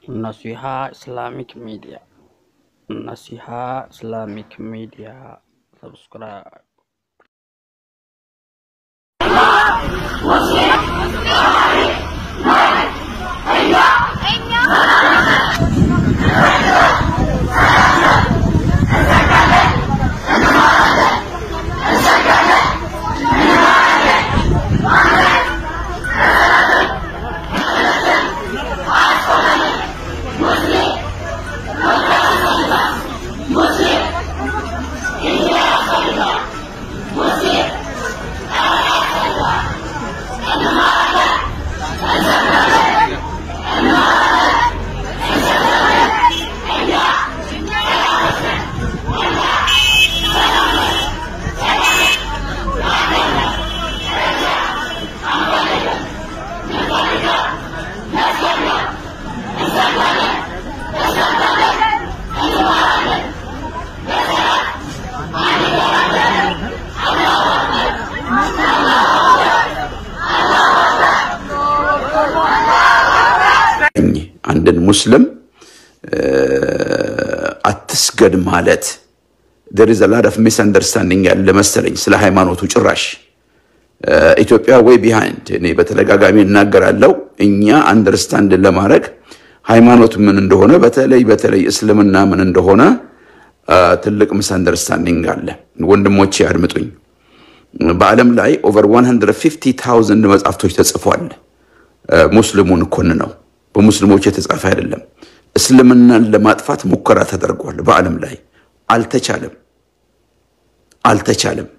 Naseeha Islamic media Nasiha Islamic media subscribe አንድን ሙስሊም አትስገድ ማለት there is a lot of misunderstanding ያለ መሰለኝ ስለ ሃይማኖቱ ጭራሽ ኢትዮጵያ ወይ ቢሃይንድ እኔ በተደጋጋሚ እናገራለሁ። እኛ አንደርስታንድ ለማድረግ ሃይማኖት ምን እንደሆነ በተለይ በተለይ እስልምና ምን እንደሆነ ትልቅ ሚስአንደርስታንዲንግ አለ። ወንድሞቼ አድምጡኝ። በዓለም ላይ ኦቨር 150,000 መጽሐፍቶች ተጽፏል። ሙስሊሙን ኮን ነው በሙስሊሞች የተጻፈ አይደለም። እስልምናን ለማጥፋት ሙከራ ተደርጓል። በዓለም ላይ አልተቻለም፣ አልተቻለም።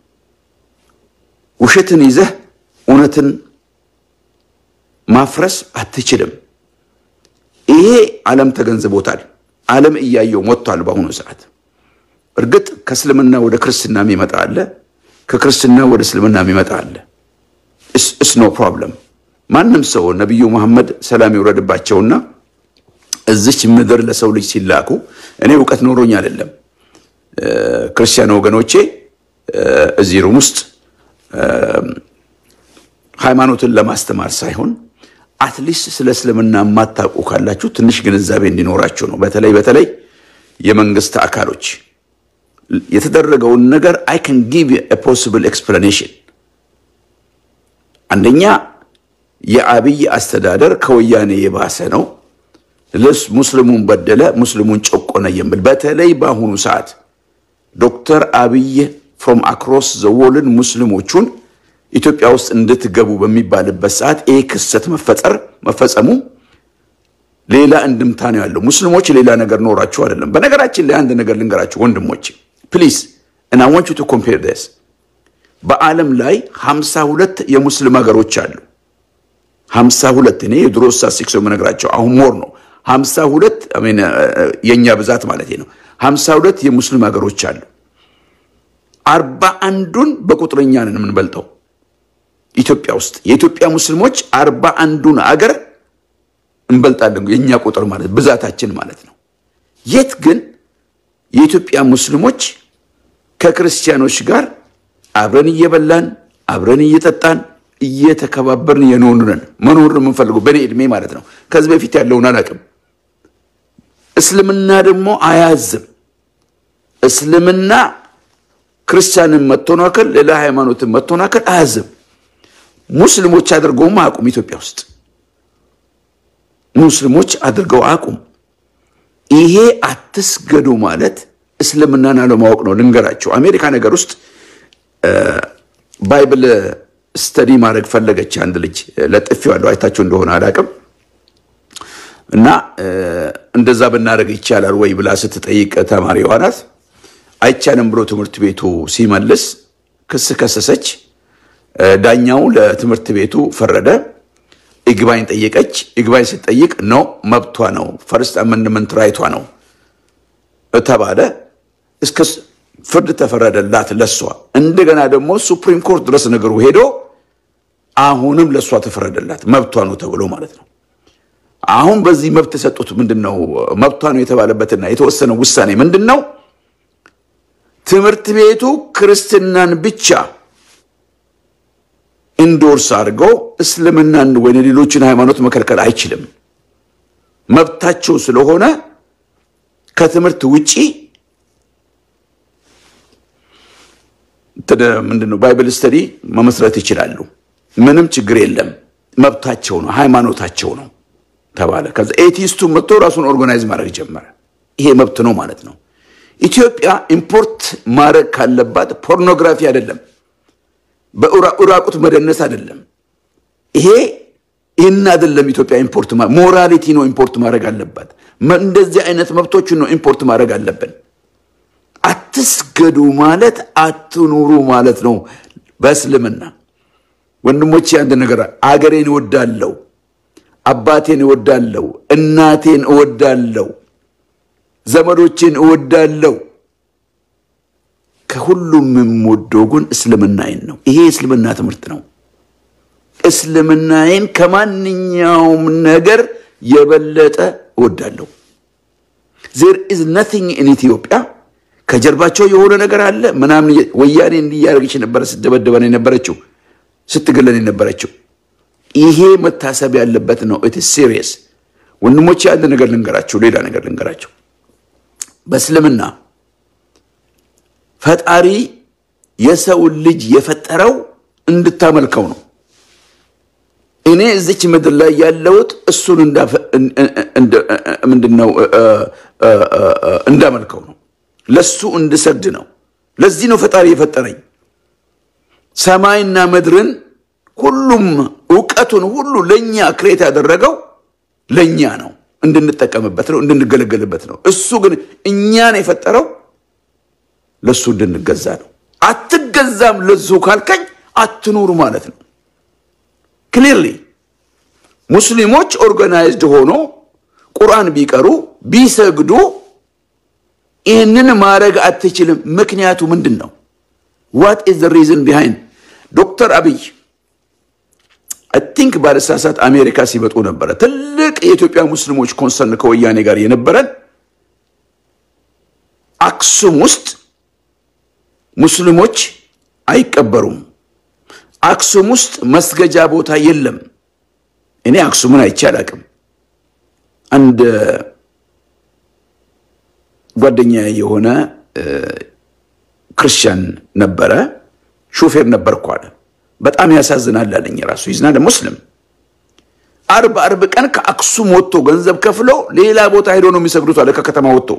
ውሸትን ይዘህ እውነትን ማፍረስ አትችልም። ይሄ ዓለም ተገንዝቦታል። ዓለም እያየው ሞቷል። በአሁኑ ሰዓት እርግጥ ከእስልምና ወደ ክርስትና የሚመጣ አለ፣ ከክርስትና ወደ እስልምና የሚመጣ አለ። እስ ኖ ፕሮብለም። ማንም ሰው ነቢዩ መሐመድ ሰላም ይውረድባቸውና እዚች ምድር ለሰው ልጅ ሲላኩ እኔ እውቀት ኖሮኝ አይደለም። ክርስቲያን ወገኖቼ እዚህ ሩም ውስጥ ሃይማኖትን ለማስተማር ሳይሆን አትሊስት ስለ እስልምና የማታውቁ ካላችሁ ትንሽ ግንዛቤ እንዲኖራችሁ ነው። በተለይ በተለይ የመንግስት አካሎች የተደረገውን ነገር አይ ካን ጊቭ ፖሲብል ኤክስፕላኔሽን አንደኛ የአብይ አስተዳደር ከወያኔ የባሰ ነው። ሙስሊሙን በደለ፣ ሙስሊሙን ጨቆነ የሚል በተለይ በአሁኑ ሰዓት ዶክተር አብይ ፍሮም አክሮስ ዘ ወርልድ ሙስሊሞቹን ኢትዮጵያ ውስጥ እንድትገቡ በሚባልበት ሰዓት ይህ ክስተት መፈጠር መፈጸሙ ሌላ እንድምታ ነው ያለው። ሙስሊሞች ሌላ ነገር ኖራችሁ አይደለም። በነገራችን ላይ አንድ ነገር ልንገራችሁ ወንድሞች ፕሊዝ እና ዋንቹ ቱ ኮምፔር ስ በዓለም ላይ ሀምሳ ሁለት የሙስሊም ሀገሮች አሉ። ሀምሳ ሁለት እኔ የድሮ ስታትስቲክስ የምነግራቸው አሁን ሞር ነው። ሀምሳ ሁለት የእኛ ብዛት ማለት ነው። ሀምሳ ሁለት የሙስሊም ሀገሮች አሉ። አርባ አንዱን በቁጥረኛ ነን የምንበልጠው ኢትዮጵያ ውስጥ የኢትዮጵያ ሙስሊሞች አርባ አንዱን አገር እንበልጣለን። የእኛ ቁጥር ማለት ብዛታችን ማለት ነው። የት ግን የኢትዮጵያ ሙስሊሞች ከክርስቲያኖች ጋር አብረን እየበላን አብረን እየጠጣን እየተከባበርን የኖርነን መኖር የምንፈልገው በእኔ ዕድሜ ማለት ነው። ከዚህ በፊት ያለውን አላውቅም። እስልምና ደግሞ አያዝም። እስልምና ክርስቲያንን መተናከል፣ ሌላ ሃይማኖትን መተናከል አያዝም። ሙስሊሞች አድርገውም አያውቁም። ኢትዮጵያ ውስጥ ሙስሊሞች አድርገው አያውቁም። ይሄ አትስገዱ ማለት እስልምናን አለማወቅ ነው። ልንገራቸው። አሜሪካ ነገር ውስጥ ባይብል ስተዲ ማድረግ ፈለገች። አንድ ልጅ ለጥፌዋለሁ፣ አይታችሁ እንደሆነ አላውቅም። እና እንደዛ ብናደርግ ይቻላል ወይ ብላ ስትጠይቅ ተማሪዋ ናት። አይቻልም ብሎ ትምህርት ቤቱ ሲመልስ ክስ ከሰሰች። ዳኛው ለትምህርት ቤቱ ፈረደ። ይግባኝ ጠየቀች። ይግባኝ ስትጠይቅ ነው መብቷ ነው፣ ፈርስት አመንድመንት ራይቷ ነው ተባለ። እስከ ፍርድ ተፈረደላት ለሷ። እንደገና ደግሞ ሱፕሪም ኮርት ድረስ ነገሩ ሄዶ አሁንም ለሷ ተፈረደላት መብቷ ነው ተብሎ ማለት ነው። አሁን በዚህ መብት የሰጡት ምንድን ነው? መብቷ ነው የተባለበትና የተወሰነው ውሳኔ ምንድን ነው? ትምህርት ቤቱ ክርስትናን ብቻ ኢንዶርስ አድርገው እስልምናን ወይ ሌሎችን ሃይማኖት መከልከል አይችልም። መብታቸው ስለሆነ ከትምህርት ውጪ ምንድነው ባይብል ስተዲ መመስረት ይችላሉ። ምንም ችግር የለም። መብታቸው ነው፣ ሃይማኖታቸው ነው ተባለ። ከዛ ኤቲስቱ መጥቶ ራሱን ኦርጋናይዝ ማድረግ ጀመረ። ይሄ መብት ነው ማለት ነው። ኢትዮጵያ ኢምፖርት ማድረግ ካለባት ፖርኖግራፊ አይደለም፣ በኡራቁት መደነስ አይደለም። ይሄ ይህን አይደለም። ኢትዮጵያ ኢምፖርት ሞራሊቲ ነው ኢምፖርት ማድረግ አለባት። እንደዚህ አይነት መብቶችን ነው ኢምፖርት ማድረግ አለብን። አትስገዱ ማለት አትኑሩ ማለት ነው በእስልምና። ወንድሞቼ አንድ ነገር አገሬን እወዳለሁ፣ አባቴን እወዳለሁ፣ እናቴን እወዳለሁ፣ ዘመዶቼን እወዳለሁ። ከሁሉም የምወደው ግን እስልምናዬን ነው። ይሄ የእስልምና ትምህርት ነው። እስልምናዬን ከማንኛውም ነገር የበለጠ እወዳለሁ። ዜር ኢዝ ነቲንግ ኢን ኢትዮጵያ ከጀርባቸው የሆነ ነገር አለ ምናምን። ወያኔ እንዲያደርግች ነበረ ስትደበደበን የነበረችው ስትገለን የነበረችው። ይሄ መታሰብ ያለበት ነው። ኢት ሲሪየስ ወንድሞቼ። አንድ ነገር ልንገራቸው፣ ሌላ ነገር ልንገራቸው። በእስልምና ፈጣሪ የሰውን ልጅ የፈጠረው እንድታመልከው ነው። እኔ እዚች ምድር ላይ ያለሁት እሱን ምንድነው እንዳመልከው ነው ለሱ እንድሰግድ ነው። ለዚህ ነው ፈጣሪ የፈጠረኝ። ሰማይና ምድርን ሁሉም እውቀቱን ሁሉ ለእኛ ክሬት ያደረገው ለእኛ ነው፣ እንድንጠቀምበት ነው፣ እንድንገለገልበት ነው። እሱ ግን እኛን የፈጠረው ለሱ እንድንገዛ ነው። አትገዛም ለሱ ካልከኝ አትኑሩ ማለት ነው። ክሊርሊ ሙስሊሞች ኦርጋናይዝድ ሆኖ ቁርአን ቢቀሩ ቢሰግዱ ይህንን ማድረግ አትችልም። ምክንያቱ ምንድን ነው? ዋት ኢዝ ዘ ሪዝን ቢሃይንድ ዶክተር አብይ አይ ቲንክ ባለሳሳት አሜሪካ ሲመጡ ነበረ ትልቅ የኢትዮጵያ ሙስሊሞች ኮንሰርን ከወያኔ ጋር የነበረን አክሱም ውስጥ ሙስሊሞች አይቀበሩም። አክሱም ውስጥ መስገጃ ቦታ የለም። እኔ አክሱምን አይቼ አላቅም። አንድ ጓደኛ የሆነ ክርስቲያን ነበረ፣ ሾፌር ነበርኩ አለ። በጣም ያሳዝናል አለኝ። ራሱ ይዝናል ሙስሊም አርብ አርብ ቀን ከአክሱም ወጥቶ ገንዘብ ከፍሎ ሌላ ቦታ ሄዶ ነው የሚሰግዱት አለ ከከተማ ወጥቶ።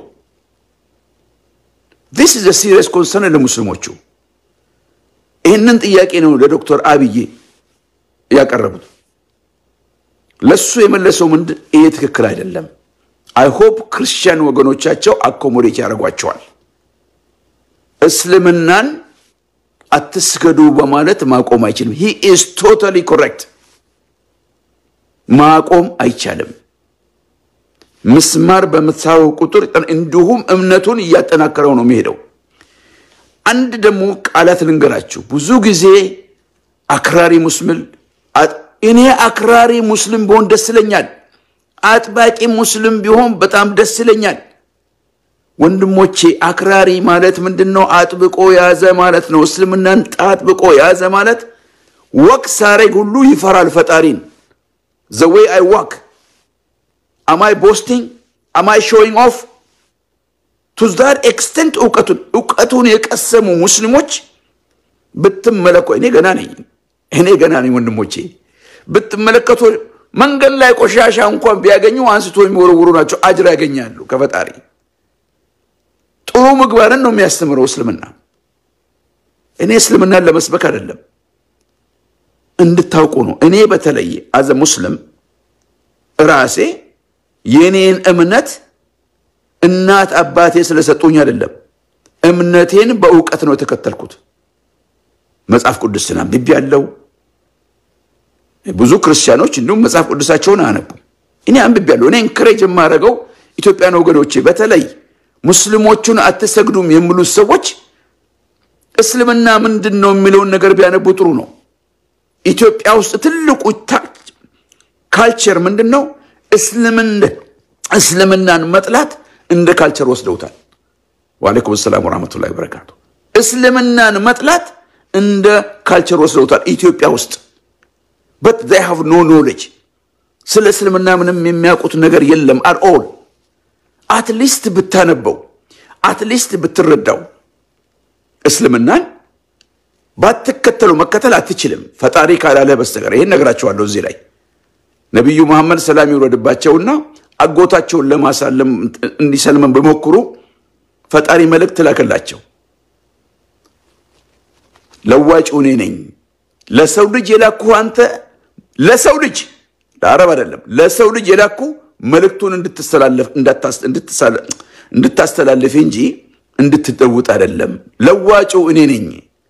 ዲስ ኢዝ ሲሪየስ ኮንሰርን ለሙስሊሞቹ። ይህንን ጥያቄ ነው ለዶክተር አብይ ያቀረቡት። ለሱ የመለሰው ምንድን ይሄ ትክክል አይደለም። አይ ሆፕ ክርስቲያን ወገኖቻቸው አኮሞዴት ያደርጓቸዋል። እስልምናን አትስገዱ በማለት ማቆም አይችልም። ሂ ኢዝ ቶታሊ ኮሬክት። ማቆም አይቻልም። ምስማር በምትሳበው ቁጥር እንዲሁም እምነቱን እያጠናከረው ነው የሚሄደው። አንድ ደግሞ ቃላት ልንገራችሁ። ብዙ ጊዜ አክራሪ ሙስሊም እኔ አክራሪ ሙስሊም ቢሆን ደስ ይለኛል። አጥባቂ ሙስሊም ቢሆን በጣም ደስ ይለኛል። ወንድሞቼ አክራሪ ማለት ምንድን ነው? አጥብቆ ያዘ ማለት ነው። እስልምናን አጥብቆ ያዘ ማለት ወቅ ሳረግ ሁሉ ይፈራል ፈጣሪን። ዘ ዌይ አይ ዋክ አማይ ቦስቲንግ አማይ ሾዊንግ ኦፍ ቱ ዛት ኤክስተንት እውቀቱን እውቀቱን የቀሰሙ ሙስሊሞች ብትመለኮ እኔ ገና ነኝ እኔ ገና ነኝ ወንድሞቼ ብትመለከቱ መንገድ ላይ ቆሻሻ እንኳን ቢያገኙ አንስቶ የሚወረውሩ ናቸው። አጅር ያገኛሉ ከፈጣሪ። ጥሩ ምግባርን ነው የሚያስተምረው እስልምና። እኔ እስልምናን ለመስበክ አይደለም እንድታውቁ ነው። እኔ በተለይ አዘ ሙስሊም ራሴ የኔን እምነት እናት አባቴ ስለሰጡኝ አይደለም። እምነቴን በእውቀት ነው የተከተልኩት። መጽሐፍ ቅዱስን አንብቤ ያለው ብዙ ክርስቲያኖች እንዲሁም መጽሐፍ ቅዱሳቸውን አያነቡ። እኔ አንብቤ ያለው እኔ እንክሬጅ የማደርገው ኢትዮጵያን ወገኖቼ በተለይ ሙስሊሞቹን አትሰግዱም የሚሉት ሰዎች እስልምና ምንድን ነው የሚለውን ነገር ቢያነቡ ጥሩ ነው። ኢትዮጵያ ውስጥ ትልቁ ካልቸር ምንድን ነው? እስልምናን መጥላት እንደ ካልቸር ወስደውታል። ዋሌኩም ሰላም ወራህመቱላሂ ወበረካቱ። እስልምናን መጥላት እንደ ካልቸር ወስደውታል ኢትዮጵያ ውስጥ በት ዜይ ሃቭ ኖ ኖሌጅ ስለ እስልምና ምንም የሚያውቁት ነገር የለም። አልኦል አትሊስት ብታነበው አትሊስት ብትረዳው እስልምናን ባትከተሉ መከተል አትችልም፣ ፈጣሪ ካላለ በስተቀር። ይህን ነግራቸዋለሁ። እዚህ ላይ ነቢዩ መሐመድ ሰላም ይውረድባቸውና አጎታቸውን ለማሳለም እንዲሰልመን በሞክሩ ፈጣሪ መልእክት ላከላቸው። ለዋጭ እኔ ነኝ፣ ለሰው ልጅ የላኩ አንተ ለሰው ልጅ ለአረብ አይደለም፣ ለሰው ልጅ የላኩ መልእክቱን እንድታስተላልፍ እንጂ እንድትጠውጥ አይደለም። ለዋጩ እኔ ነኝ።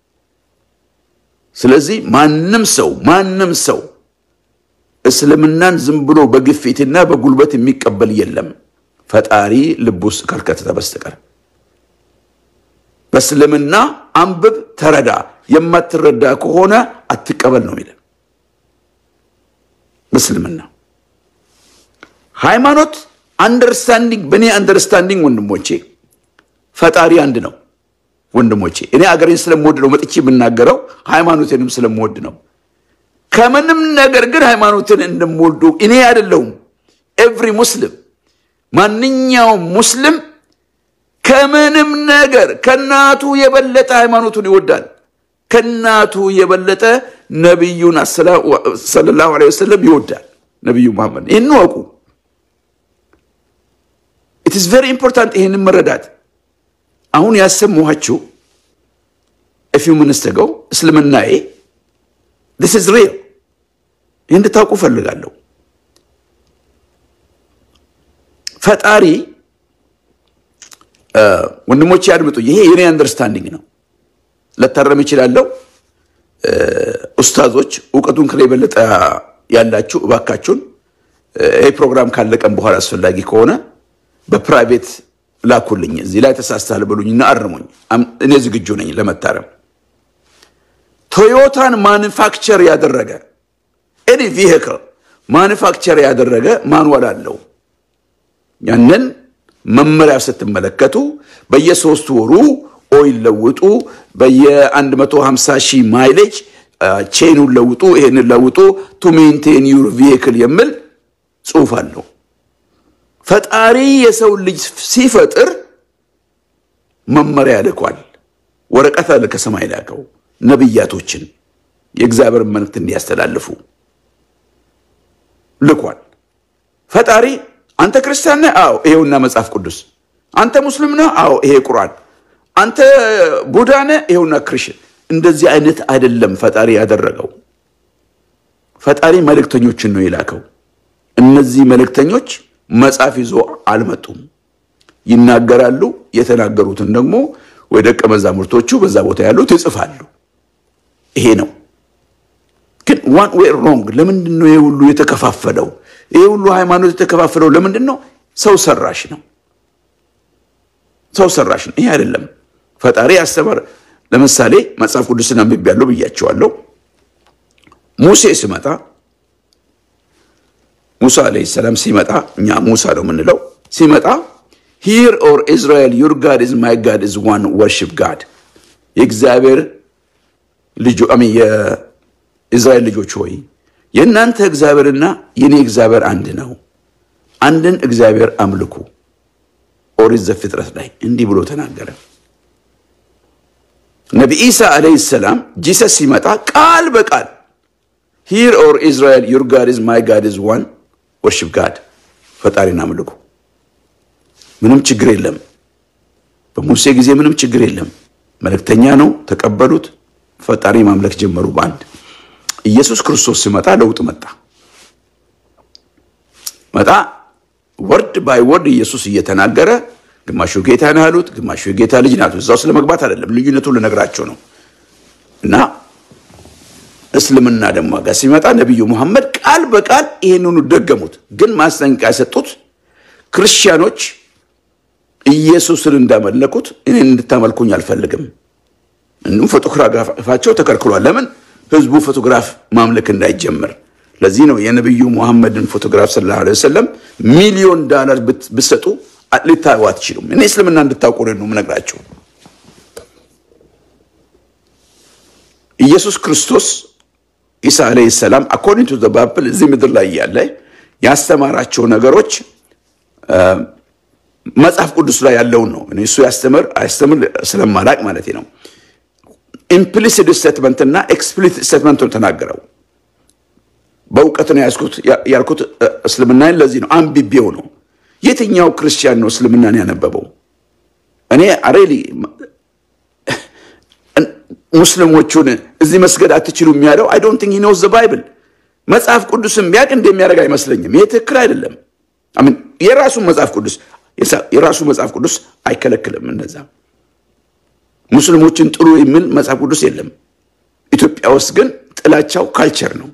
ስለዚህ ማንም ሰው ማንም ሰው እስልምናን ዝም ብሎ በግፊትና በጉልበት የሚቀበል የለም ፈጣሪ ልብ ውስጥ ካልከተተ በስተቀር። በእስልምና አንብብ፣ ተረዳ። የማትረዳ ከሆነ አትቀበል ነው የሚለን በእስልምና ሃይማኖት። አንደርስታንዲንግ በእኔ አንደርስታንዲንግ ወንድሞቼ ፈጣሪ አንድ ነው ወንድሞቼ። እኔ አገሬን ስለምወድ ነው መጥቼ የምናገረው፣ ሃይማኖቴንም ስለምወድ ነው። ከምንም ነገር ግን ሃይማኖትን እንደምወዱ እኔ አይደለሁም። ኤቭሪ ሙስሊም ማንኛውም ሙስሊም ከምንም ነገር ከእናቱ የበለጠ ሃይማኖቱን ይወዳል። ከእናቱ የበለጠ ነቢዩን ሰለላሁ ዐለይሂ ወሰለም ይወዳል። ነቢዩ መሐመድ ይህን ወቁ። ኢትስ ቬሪ ኢምፖርታንት ይህንን መረዳት። አሁን ያሰማኋችሁ ፊው ምንስተገው እስልምናዬ ዲስ ኢዝ ሪል ይህ እንድታውቁ ፈልጋለሁ። ፈጣሪ ወንድሞቼ ያድምጡ። ይሄ የኔ አንደርስታንዲንግ ነው። ለታረም ይችላለሁ። ኡስታዞች እውቀቱን ከላይ የበለጠ ያላችሁ እባካችሁን ይህ ፕሮግራም ካለቀም በኋላ አስፈላጊ ከሆነ በፕራይቬት ላኩልኝ። እዚህ ላይ ተሳስተሃል በሉኝና አርሙኝ። እኔ ዝግጁ ነኝ ለመታረም። ቶዮታን ማኑፋክቸር ያደረገ ኤኒ ቪሄክል ማኑፋክቸር ያደረገ ማንዋል አለው። ያንን መመሪያ ስትመለከቱ በየሶስት ወሩ ኦይል ለውጡ፣ በየ150 ሺህ ማይሌጅ ቼኑን ለውጡ፣ ይሄንን ለውጡ ቱ ሜንቴን ዩር ቪሄክል የሚል ጽሑፍ አለው። ፈጣሪ የሰው ልጅ ሲፈጥር መመሪያ ልኳል። ወረቀት አለ ከሰማይ ላከው ነቢያቶችን የእግዚአብሔር መልእክት እንዲያስተላልፉ ልኳል። ፈጣሪ አንተ ክርስቲያን ነህ? አዎ፣ ይሄውና መጽሐፍ ቅዱስ። አንተ ሙስሊም ነህ? አዎ፣ ይሄ ቁርአን። አንተ ቡዳ ነህ? ይሄውና ክርስቲያን። እንደዚህ አይነት አይደለም ፈጣሪ ያደረገው። ፈጣሪ መልእክተኞችን ነው የላከው። እነዚህ መልእክተኞች መጽሐፍ ይዞ አልመጡም። ይናገራሉ። የተናገሩትን ደግሞ ወይ ደቀ መዛሙርቶቹ በዛ ቦታ ያሉት ይጽፋሉ። ይሄ ነው። ግን ዋን ዌይ ሮንግ። ለምንድን ነው ይሄ ሁሉ የተከፋፈለው? ይሄ ሁሉ ሃይማኖት የተከፋፈለው ለምንድን ነው? ሰው ሰራሽ ነው። ሰው ሰራሽ ነው። ይሄ አይደለም ፈጣሪ ያስተማር። ለምሳሌ መጽሐፍ ቅዱስን አንብቤያለሁ ብያቸዋለሁ። ሙሴ ሲመጣ ሙሳ አለይሂ ሰላም ሲመጣ እኛ ሙሳ ነው የምንለው። ሲመጣ ሂር ኦር ኢዝራኤል ዩር ጋድ ኢዝ ማይ ጋድ ኢዝ ዋን ወርሺፕ ጋድ የእግዚአብሔር ልጆ የእስራኤል ልጆች ሆይ የእናንተ እግዚአብሔርና የኔ እግዚአብሔር አንድ ነው፣ አንድን እግዚአብሔር አምልኩ። ኦሪት ዘፍጥረት ላይ እንዲህ ብሎ ተናገረ። ነቢ ኢሳ አለይሂ ሰላም ጂሰስ ሲመጣ ቃል በቃል ሂር ኦር ኢዝራኤል ዩር ጋድ ኢዝ ማይ ጋድ ኢዝ ዋን ወርሺፕ ጋድ ፈጣሪን አምልኩ። ምንም ችግር የለም። በሙሴ ጊዜ ምንም ችግር የለም። መልእክተኛ ነው፣ ተቀበሉት። ፈጣሪ ማምለክ ጀመሩ በአንድ ኢየሱስ ክርስቶስ ሲመጣ ለውጥ መጣ መጣ ወርድ ባይ ወርድ ኢየሱስ እየተናገረ ግማሹ ጌታ ነው ያሉት፣ ግማሹ የጌታ ልጅ ናት። እዛ ውስጥ ለመግባት አይደለም፣ ልዩነቱን ልነግራቸው ነው። እና እስልምና ደግሞ ጋር ሲመጣ ነቢዩ ሙሐመድ ቃል በቃል ይሄንኑ ደገሙት። ግን ማስጠንቀቂያ የሰጡት ክርስቲያኖች ኢየሱስን እንዳመለኩት እኔን እንድታመልኩኝ አልፈልግም። እንዲሁም ፎቶግራፋቸው ተከልክሏል። ለምን? ህዝቡ ፎቶግራፍ ማምለክ እንዳይጀምር። ለዚህ ነው የነቢዩ ሙሐመድን ፎቶግራፍ ሰለላሁ ዐለይሂ ወሰለም ሚሊዮን ዳላር ብትሰጡ ልታዩ አትችሉም። እኔ እስልምና እንድታውቁ ነው የምነግራቸው። ኢየሱስ ክርስቶስ ኢሳ ዐለይሂ ሰላም አኮርዲንግ ቱ ዘ ባይብል እዚህ ምድር ላይ ያለ ያስተማራቸው ነገሮች መጽሐፍ ቅዱስ ላይ ያለውን ነው። እኔ እሱ ያስተምር አያስተምር ስለማላቅ ማለት ነው። ኢምፕሊሲት ስቴትመንት እና ኤክስፕሊሲት ስቴትመንቱን ተናገረው። በእውቀት ነው ያልኩት እስልምናን ለዚህ ነው አንብቤው ነው። የትኛው ክርስቲያን ነው እስልምናን ያነበበው? እኔ ሬሊ ሙስሊሞቹን እዚህ መስገድ አትችሉም ያለው አይ ዶንት ቲንክ ሂ ኖውዝ ዘ ባይብል መጽሐፍ ቅዱስን ቢያቅ እንደሚያደርግ አይመስለኝም። ይሄ ትክክል አይደለም። የራሱ መጽሐፍ ቅዱስ የራሱ መጽሐፍ ቅዱስ አይከለክልም። እነዛ ሙስሊሞችን ጥሩ የሚል መጽሐፍ ቅዱስ የለም። ኢትዮጵያ ውስጥ ግን ጥላቻው ካልቸር ነው።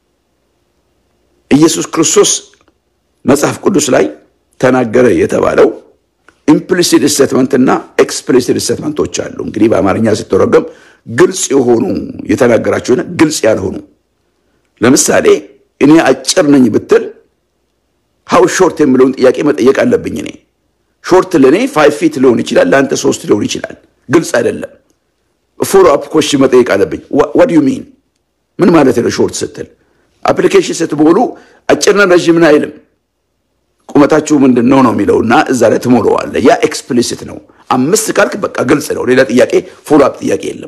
ኢየሱስ ክርስቶስ መጽሐፍ ቅዱስ ላይ ተናገረ የተባለው ኢምፕሊሲት ስቴትመንት እና ኤክስፕሊሲት ስቴትመንቶች አሉ። እንግዲህ በአማርኛ ሲተረጎም ግልጽ የሆኑ የተናገራቸው ግልጽ ያልሆኑ ለምሳሌ እኔ አጭር ነኝ ብትል ሀው ሾርት የሚለውን ጥያቄ መጠየቅ አለብኝ። እኔ ሾርት ለእኔ ፋይቭ ፊት ሊሆን ይችላል፣ ለአንተ ሶስት ሊሆን ይችላል። ግልጽ አይደለም። ፎሎ አፕ ኮሽን መጠየቅ አለብኝ። ዋት ዩ ሚን ምን ማለት ነው ሾርት ስትል? አፕሊኬሽን ስትሞሉ አጭርና ረዥምን አይልም። ቁመታችሁ ምንድን ነው ነው የሚለው እና እዛ ላይ ትሞለዋለህ። ያ ኤክስፕሊሲት ነው። አምስት ካልክ በቃ ግልጽ ነው። ሌላ ጥያቄ ፎሎ አፕ ጥያቄ የለም።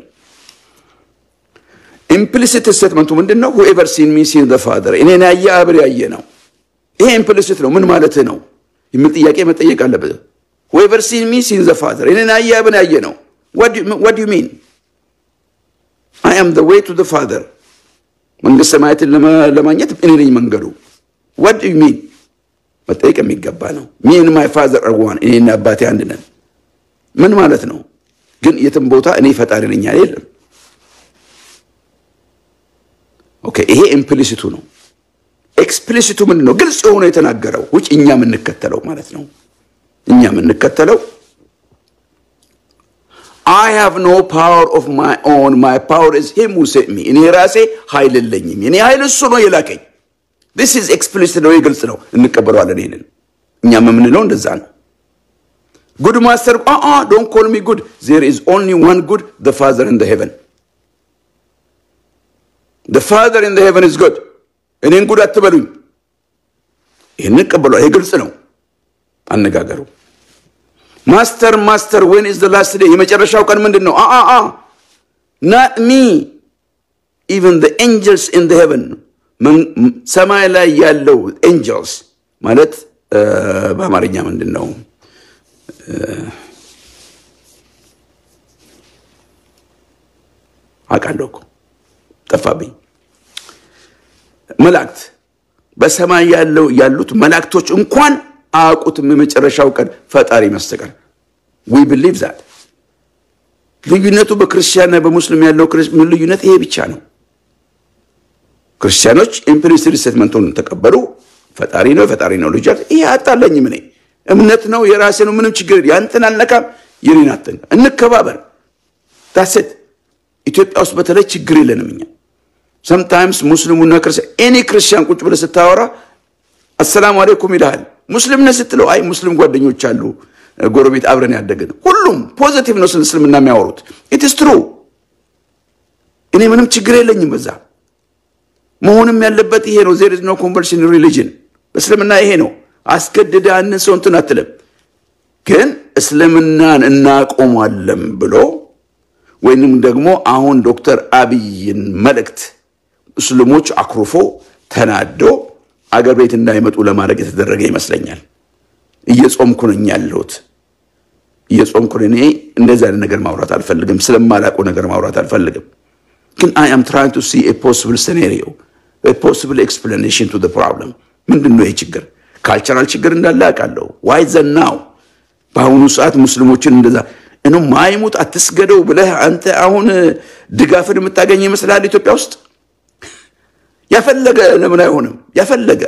ኢምፕሊሲት ስቴትመንቱ ምንድን ነው? ሁኤቨር ሲን ሚ ሲን ዘ ፋደር እኔን ያየ አብር ያየ ነው። ይሄ ኢምፕሊሲት ነው። ምን ማለት ነው የሚል ጥያቄ መጠየቅ አለበት። ሁኤቨር ሲን ሚ ሲን ዘ ፋደር እኔን ያየ አብን ያየ ነው። ዋት ዩ ሚን አይ አም ዘ ዌይ ቱ ዘ ፋደር መንግስት ሰማያትን ለማግኘት እኔ ነኝ መንገዱ። ዋት ዩ ሚን መጠየቅ የሚገባ ነው። ሚን ማይ ፋዘር አር ዋን እኔና አባቴ አንድ ነን። ምን ማለት ነው? ግን የትም ቦታ እኔ ፈጣሪ ነኝ ያለ የለም። ኦኬ ይሄ ኢምፕሊሲቱ ነው። ኤክስፕሊሲቱ ምንድን ነው? ግልጽ የሆነ የተናገረው ውጭ እኛ የምንከተለው ማለት ነው። እኛ የምንከተለው አይ ሃቭ ኖ ፓወር ኦፍ ማይ ኦን ማይ ፓወር ኢዝ ሂም ሁ ሴንት ሚ እኔ ራሴ ኃይል የለኝም። የኔ ኃይል እሱ ነው የላከኝ። ዲስ ኢዝ ኤክስፕሊሲት ነው፣ ግልጽ ነው፣ እንቀበለዋለን። ይሄንን እኛም የምንለው እንደዛ ነው። ጉድ ማስተር አ ዶንት ኮል ሚ ጉድ ዜር ኢዝ ኦንሊ ዋን ጉድ ዘ ፋዘር ኢን ዘ ሄቨን ዘ ፋዘር ኢን ዘ ሄቨን ኢዝ ጉድ እኔን ጉድ አትበሉኝ። ይህን እንቀበለዋል። ይሄ ግልጽ ነው አነጋገሩ። ማስተር ማስተር ዌን ኢዝ ዘ ላስት ዴይ የመጨረሻው ቀን ምንድን ነው? አ አ ናት ሚ ኢቨን ዘ ኤንጀልስ ኢን ዘ ሄቨን ሰማይ ላይ ያለው ኤንጀልስ ማለት በአማርኛ ምንድን ነው? አውቃለሁ እኮ ጠፋብኝ። መላእክት በሰማይ ያለው ያሉት መላእክቶች እንኳን አያውቁትም የመጨረሻው ቀን ፈጣሪ መስተቀር ዊ ብሊቭ ዛት። ልዩነቱ በክርስቲያንና በሙስሊም ያለው ልዩነት ይሄ ብቻ ነው። ክርስቲያኖች ኢምፕሊሲት ስቴትመንቱን ተቀበሉ። ፈጣሪ ነው ፈጣሪ ነው ልጅ ይሄ አጣለኝም። እኔ እምነት ነው የራሴ ነው ምንም ችግር ያንተን አልነካም የኔን አትንካ፣ እንከባበር ታሴት ኢትዮጵያ ውስጥ በተለይ ችግር የለንም እኛ ሰምታይምስ ሙስሊሙና ክርስቲያን ኤኒ ክርስቲያን ቁጭ ብለህ ስታወራ አሰላሙ አሌይኩም ይልሃል። ሙስሊም ነህ ስትለው አይ ሙስሊም ጓደኞች አሉ ጎረቤት አብረን ያደግን ሁሉም ፖዘቲቭ ነው ስለ እስልምና የሚያወሩት ኢትስ ትሩ። እኔ ምንም ችግር የለኝም በዛ መሆንም ያለበት ይሄ ነው። ዜር ኢዝ ኖ ኮንቨርሽን ሪሊጅን እስልምና ይሄ ነው። አስገድደ አንን ሰው እንትን አትልም። ግን እስልምናን እናቆሟለን ብሎ ወይንም ደግሞ አሁን ዶክተር አብይን መልእክት ሙስሊሞች አኩርፎ ተናዶ አገር ቤት እንዳይመጡ ለማድረግ የተደረገ ይመስለኛል። እየጾምኩ ነኝ ያለሁት እየጾምኩ እኔ እንደዚህ አይነት ነገር ማውራት አልፈልግም። ስለማላውቀው ነገር ማውራት አልፈልግም። ግን አይ አም ትራይንግ ቱ ሲ ኤ ፖሲብል ሴናሪዮ ኤ ፖሲብል ኤክስፕላኔሽን ቱ ፕሮብለም። ምንድን ነው ይህ ችግር? ካልቸራል ችግር እንዳለ አውቃለሁ። ዋይ ዘናው በአሁኑ ሰዓት ሙስሊሞችን እንደዛ እኑ ማይሙት አትስገደው ብለህ አንተ አሁን ድጋፍን የምታገኝ ይመስላል ኢትዮጵያ ውስጥ ያፈለገ ለምን አይሆንም? ያፈለገ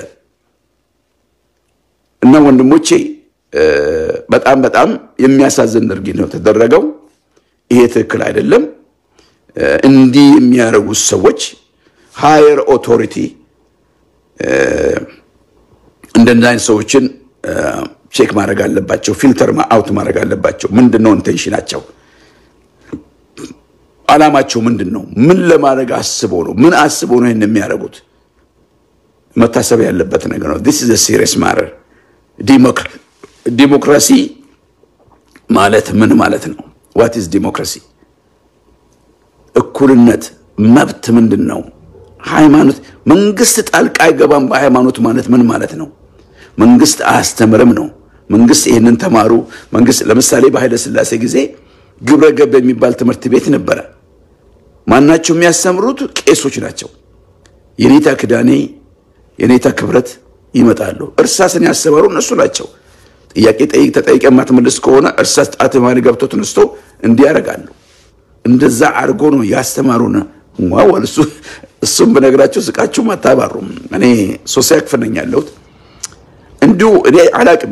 እና ወንድሞቼ በጣም በጣም የሚያሳዝን ድርጊት ነው የተደረገው። ይሄ ትክክል አይደለም። እንዲህ የሚያደርጉት ሰዎች ሃየር ኦቶሪቲ እንደዚህ አይነት ሰዎችን ቼክ ማድረግ አለባቸው። ፊልተር አውት ማድረግ አለባቸው። ምንድን ነው ኢንቴንሽናቸው? አላማቸው ምንድን ነው? ምን ለማድረግ አስበው ነው? ምን አስበው ነው ይህን የሚያደርጉት? መታሰብ ያለበት ነገር ነው። ዲስ ኢዝ ሲሪየስ ማተር። ዲሞክራሲ ማለት ምን ማለት ነው? ዋት ኢዝ ዲሞክራሲ? እኩልነት፣ መብት ምንድን ነው? ሃይማኖት፣ መንግስት ጣልቃ አይገባም በሃይማኖት ማለት ምን ማለት ነው? መንግስት አያስተምርም ነው። መንግስት ይህንን ተማሩ። መንግስት ለምሳሌ በኃይለ ሥላሴ ጊዜ ግብረ ገብ የሚባል ትምህርት ቤት ነበረ። ማናቸው የሚያስተምሩት? ቄሶች ናቸው። የኔታ ክዳኔ የኔታ ክብረት ይመጣሉ። እርሳስን ያስተማሩ እነሱ ናቸው። ጥያቄ ጠይቅ ተጠይቀ የማትመልስ ከሆነ እርሳስ ጣት ማን ገብቶ ተነስቶ እንዲህ ያደርጋሉ። እንደዛ አድርጎ ነው ያስተማሩን። ዋወል እሱ እሱም በነገራችሁ ስቃችሁም አታባሩም። እኔ ሶስተኛ ክፍል ነኝ ያለሁት እንዲሁ እኔ አላቅም፣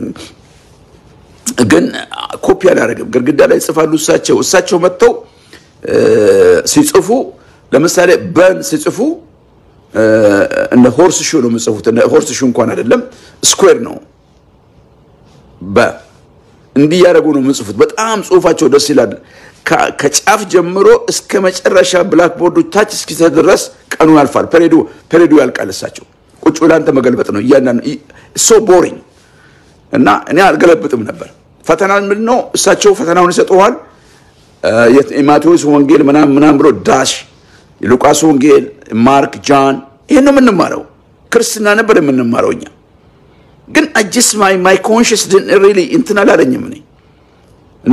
ግን ኮፒ አላደርግም። ግድግዳ ላይ ይጽፋሉ እሳቸው እሳቸው መጥተው ሲጽፉ ለምሳሌ በን ሲጽፉ እንደ ሆርስ ሹ ነው የምጽፉት። ሆርስ ሹ እንኳን አይደለም ስኩዌር ነው። በ እንዲህ ያደረጉ ነው የምጽፉት። በጣም ጽሁፋቸው ደስ ይላል። ከጫፍ ጀምሮ እስከ መጨረሻ ብላክቦርዱ ታች እስኪሰጥ ድረስ ቀኑ ያልፋል። ፔሬዱ ፔሬዱ ያልቃል። እሳቸው ቁጭ ብለህ አንተ መገልበጥ ነው እያንዳንዱ ሶ ቦሪንግ እና እኔ አልገለብጥም ነበር። ፈተና ምንድን ነው እሳቸው ፈተናውን ይሰጠዋል። የማቴዎስ ወንጌል ምናምን ምናምን ብሎ ዳሽ የሉቃስ ወንጌል፣ ማርክ፣ ጃን ይህን ነው የምንማረው። ክርስትና ነበር የምንማረው እኛ ግን አጅስ ማይ ማይ ኮንሽስ ሪሊ እንትን አላለኝም እኔ እና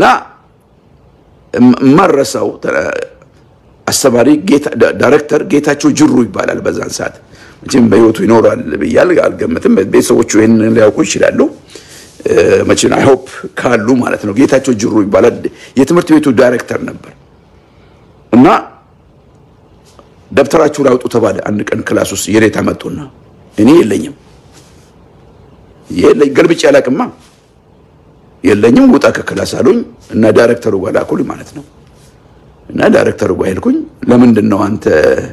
የማረሳው አስተማሪ ዳይሬክተር ጌታቸው ጅሩ ይባላል። በዛን ሰዓት መቼም በህይወቱ ይኖራል ብያል አልገምትም። ቤተሰቦቹ ይህን ሊያውቁ ይችላሉ። መቼም አይሆፕ ካሉ ማለት ነው። ጌታቸው ጅሩ ይባላል። የትምህርት ቤቱ ዳይሬክተር ነበር እና ደብተራችሁን አውጡ ተባለ። አንድ ቀን ክላስ ውስጥ የኔታ መጡና እኔ የለኝም የለኝ ገልብጬ አላቅማ የለኝም ውጣ ከክላስ አሉኝ እና ዳይሬክተሩ ጋር ላኩልኝ ማለት ነው። እና ዳይሬክተሩ ጋር ሄድኩኝ። ለምንድን ነው አንተ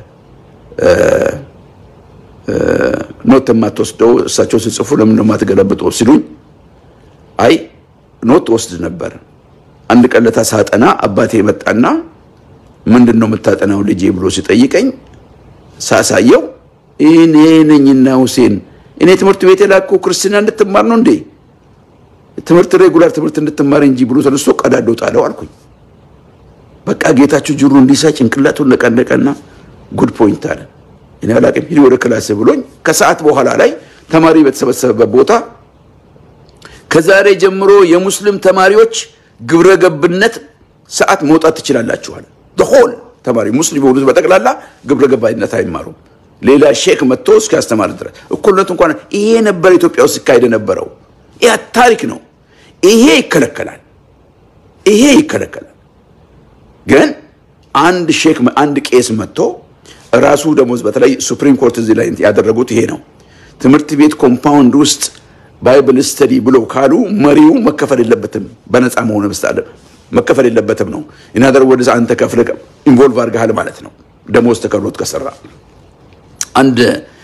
ኖት የማትወስደው? እሳቸው ሲጽፉ ለምንድን ነው የማትገለብጠው ሲሉኝ፣ አይ ኖት ወስድ ነበር። አንድ ቀን ለታ ሳጠና አባቴ መጣና ምንድን ነው የምታጠናው ልጄ ብሎ ሲጠይቀኝ ሳሳየው እኔ ነኝና ሁሴን እኔ ትምህርት ቤት የላኩ ክርስትና እንድትማር ነው እንዴ? ትምህርት ሬጉላር ትምህርት እንድትማር እንጂ ብሎ ተነስቶ ቀዳዶ ጣለው አልኩኝ። በቃ ጌታቸው ጅሩ እንዲሳ ጭንቅላቱን ነቀነቀና ጉድ ፖይንት አለ። እኔ አላቅም ሂድ ወደ ክላስ ብሎኝ ከሰዓት በኋላ ላይ ተማሪ በተሰበሰበበት ቦታ ከዛሬ ጀምሮ የሙስሊም ተማሪዎች ግብረ ገብነት ሰዓት መውጣት ትችላላችኋል። ሆል ተማሪ ሙስሊም የሆኑት በጠቅላላ ግብረ ገባይነት አይማሩም። ሌላ ሼክ መጥቶ እስኪያስተማር ድረስ እኩልነት እንኳን ይሄ ነበር ኢትዮጵያ ውስጥ ሲካሄድ የነበረው። ያ ታሪክ ነው። ይሄ ይከለከላል። ይሄ ይከለከላል። ግን አንድ ሼክ አንድ ቄስ መጥቶ ራሱ ደሞዝ በተለይ ሱፕሪም ኮርት እዚህ ላይ ያደረጉት ይሄ ነው። ትምህርት ቤት ኮምፓውንድ ውስጥ ባይብል ስተዲ ብሎ ካሉ መሪው መከፈል የለበትም በነፃ መሆን መስታለ መከፈል የለበትም ነው። ኢናደር ወደ አንተ ከፍለ ኢንቮልቭ አድርገሃል ማለት ነው። ደሞዝ ተከፍሎት ከሰራ አንድ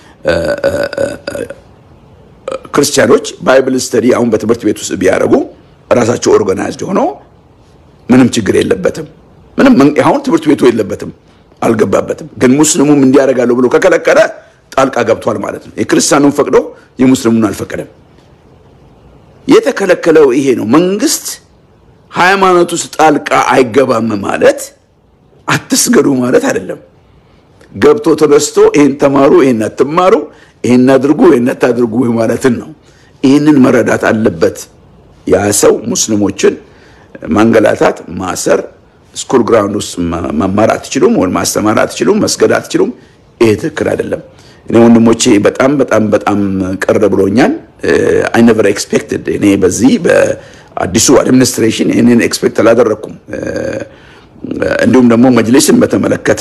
ክርስቲያኖች ባይብል ስተዲ አሁን በትምህርት ቤት ውስጥ ቢያደርጉ ራሳቸው ኦርጋናይዝድ ሆኖ ምንም ችግር የለበትም። ምንም አሁን ትምህርት ቤቱ የለበትም፣ አልገባበትም። ግን ሙስሊሙም እንዲያደርጋለሁ ብሎ ከከለከለ ጣልቃ ገብቷል ማለት ነው። የክርስቲያኑን ፈቅዶ የሙስሊሙን አልፈቀደም። የተከለከለው ይሄ ነው። መንግስት ሃይማኖት ውስጥ ጣልቃ አይገባም ማለት አትስገዱ ማለት አይደለም። ገብቶ ተነስቶ ይህን ተማሩ፣ ይህን አትማሩ፣ ይህን አድርጉ፣ ይህን አታድርጉ ማለትን ነው። ይህንን መረዳት አለበት ያ ሰው። ሙስሊሞችን ማንገላታት፣ ማሰር፣ ስኩል ግራውንድ ውስጥ መማር አትችሉም፣ ወይም ማስተማር አትችሉም፣ መስገድ አትችሉም። ይሄ ትክክል አይደለም። እኔ ወንድሞቼ በጣም በጣም በጣም ቅር ብሎኛል። አይ ነቨር ኤክስፔክትድ እኔ በዚህ በአዲሱ አድሚኒስትሬሽን ይህንን ኤክስፔክት አላደረግኩም። እንዲሁም ደግሞ መጅሊስን በተመለከተ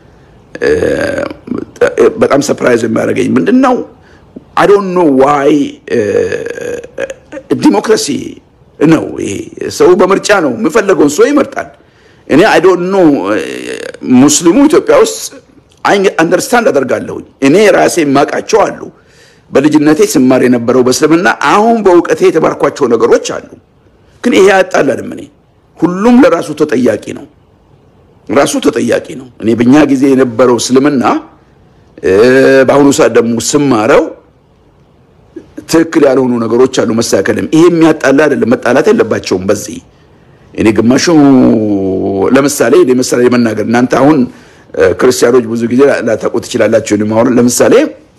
በጣም ሰፕራይዝ የሚያደርገኝ ምንድን ነው? አይ ዶንት ኖ ዋይ ዲሞክራሲ ነው ይሄ። ሰው በምርጫ ነው የሚፈለገውን ሰው ይመርጣል። እኔ አይ ዶንት ኖ ሙስሊሙ ኢትዮጵያ ውስጥ አንደርስታንድ አደርጋለሁኝ። እኔ ራሴ የማውቃቸው አሉ። በልጅነቴ ስማር የነበረው በእስልምና አሁን በእውቀቴ የተማርኳቸው ነገሮች አሉ። ግን ይሄ አያጣላንም። እኔ ሁሉም ለራሱ ተጠያቂ ነው ራሱ ተጠያቂ ነው። እኔ በእኛ ጊዜ የነበረው እስልምና በአሁኑ ሰዓት ደግሞ ስማረው ትክክል ያልሆኑ ነገሮች አሉ መስተካከልም። ይሄ የሚያጣላ አይደለም፣ መጣላት የለባቸውም። በዚህ እኔ ግማሹ ለምሳሌ እኔ ምሳሌ መናገር እናንተ አሁን ክርስቲያኖች ብዙ ጊዜ ላታውቁ ትችላላችሁ። አሁን ለምሳሌ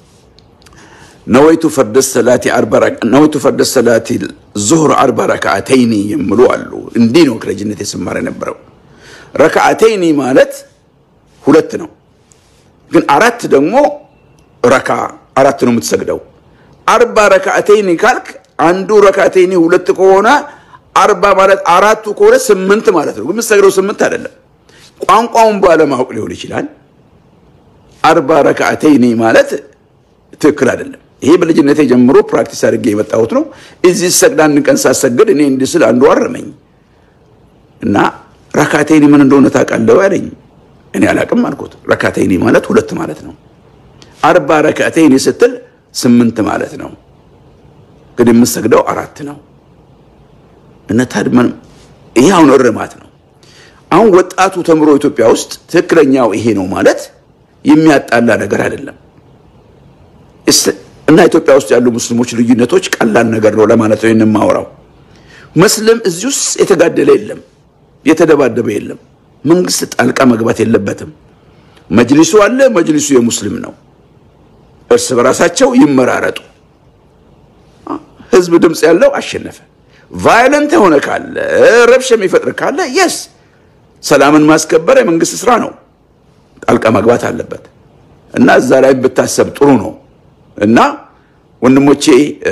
ነወይቱ ፈርደ ሰላቲ ነወይቱ ፈርደ ሰላቲ ዙሁር አርባ ረክዓተይኒ የሚሉ አሉ። እንዲህ ነው ከልጅነት የስማር የነበረው። ረክዓተይኒ ማለት ሁለት ነው፣ ግን አራት ደግሞ ረካ አራት ነው የምትሰግደው። አርባ ረክዓተይኒ ካልክ አንዱ ረክዓተይኒ ሁለት ከሆነ አርባ ማለት አራቱ ከሆነ ስምንት ማለት ነው። ግን የምትሰግደው ስምንት አይደለም። ቋንቋውን ባለማወቅ ሊሆን ይችላል። አርባ ረክዓተይኒ ማለት ትክክል አይደለም። ይሄ በልጅነቴ ጀምሮ ፕራክቲስ አድርጌ የመጣሁት ነው። እዚህ ሰግድ አንድ ቀን ሳሰግድ እኔ እንዲህ ስል አንዱ አረመኝ እና ረካቴኒ ምን እንደሆነ ታውቃለህ አለኝ። እኔ አላቅም አልኩት። ረካቴኒ ማለት ሁለት ማለት ነው። አርባ ረካቴኒ ስትል ስምንት ማለት ነው። ግን የምሰግደው አራት ነው። እነ ታድመን ይሄ አሁን እርማት ነው። አሁን ወጣቱ ተምሮ ኢትዮጵያ ውስጥ ትክክለኛው ይሄ ነው ማለት የሚያጣላ ነገር አይደለም። እና ኢትዮጵያ ውስጥ ያሉ ሙስሊሞች ልዩነቶች ቀላል ነገር ነው ለማለት ነው የማወራው። መስለም እዚህ ውስጥ የተጋደለ የለም፣ የተደባደበ የለም። መንግስት ጣልቃ መግባት የለበትም። መጅሊሱ አለ፣ መጅሊሱ የሙስሊም ነው። እርስ በራሳቸው ይመራረጡ። ህዝብ ድምፅ ያለው አሸነፈ። ቫዮለንት የሆነ ካለ ረብሽ የሚፈጥር ካለ የስ ሰላምን ማስከበር የመንግስት ስራ ነው፣ ጣልቃ መግባት አለበት እና እዛ ላይ ብታሰብ ጥሩ ነው። እና ወንድሞቼ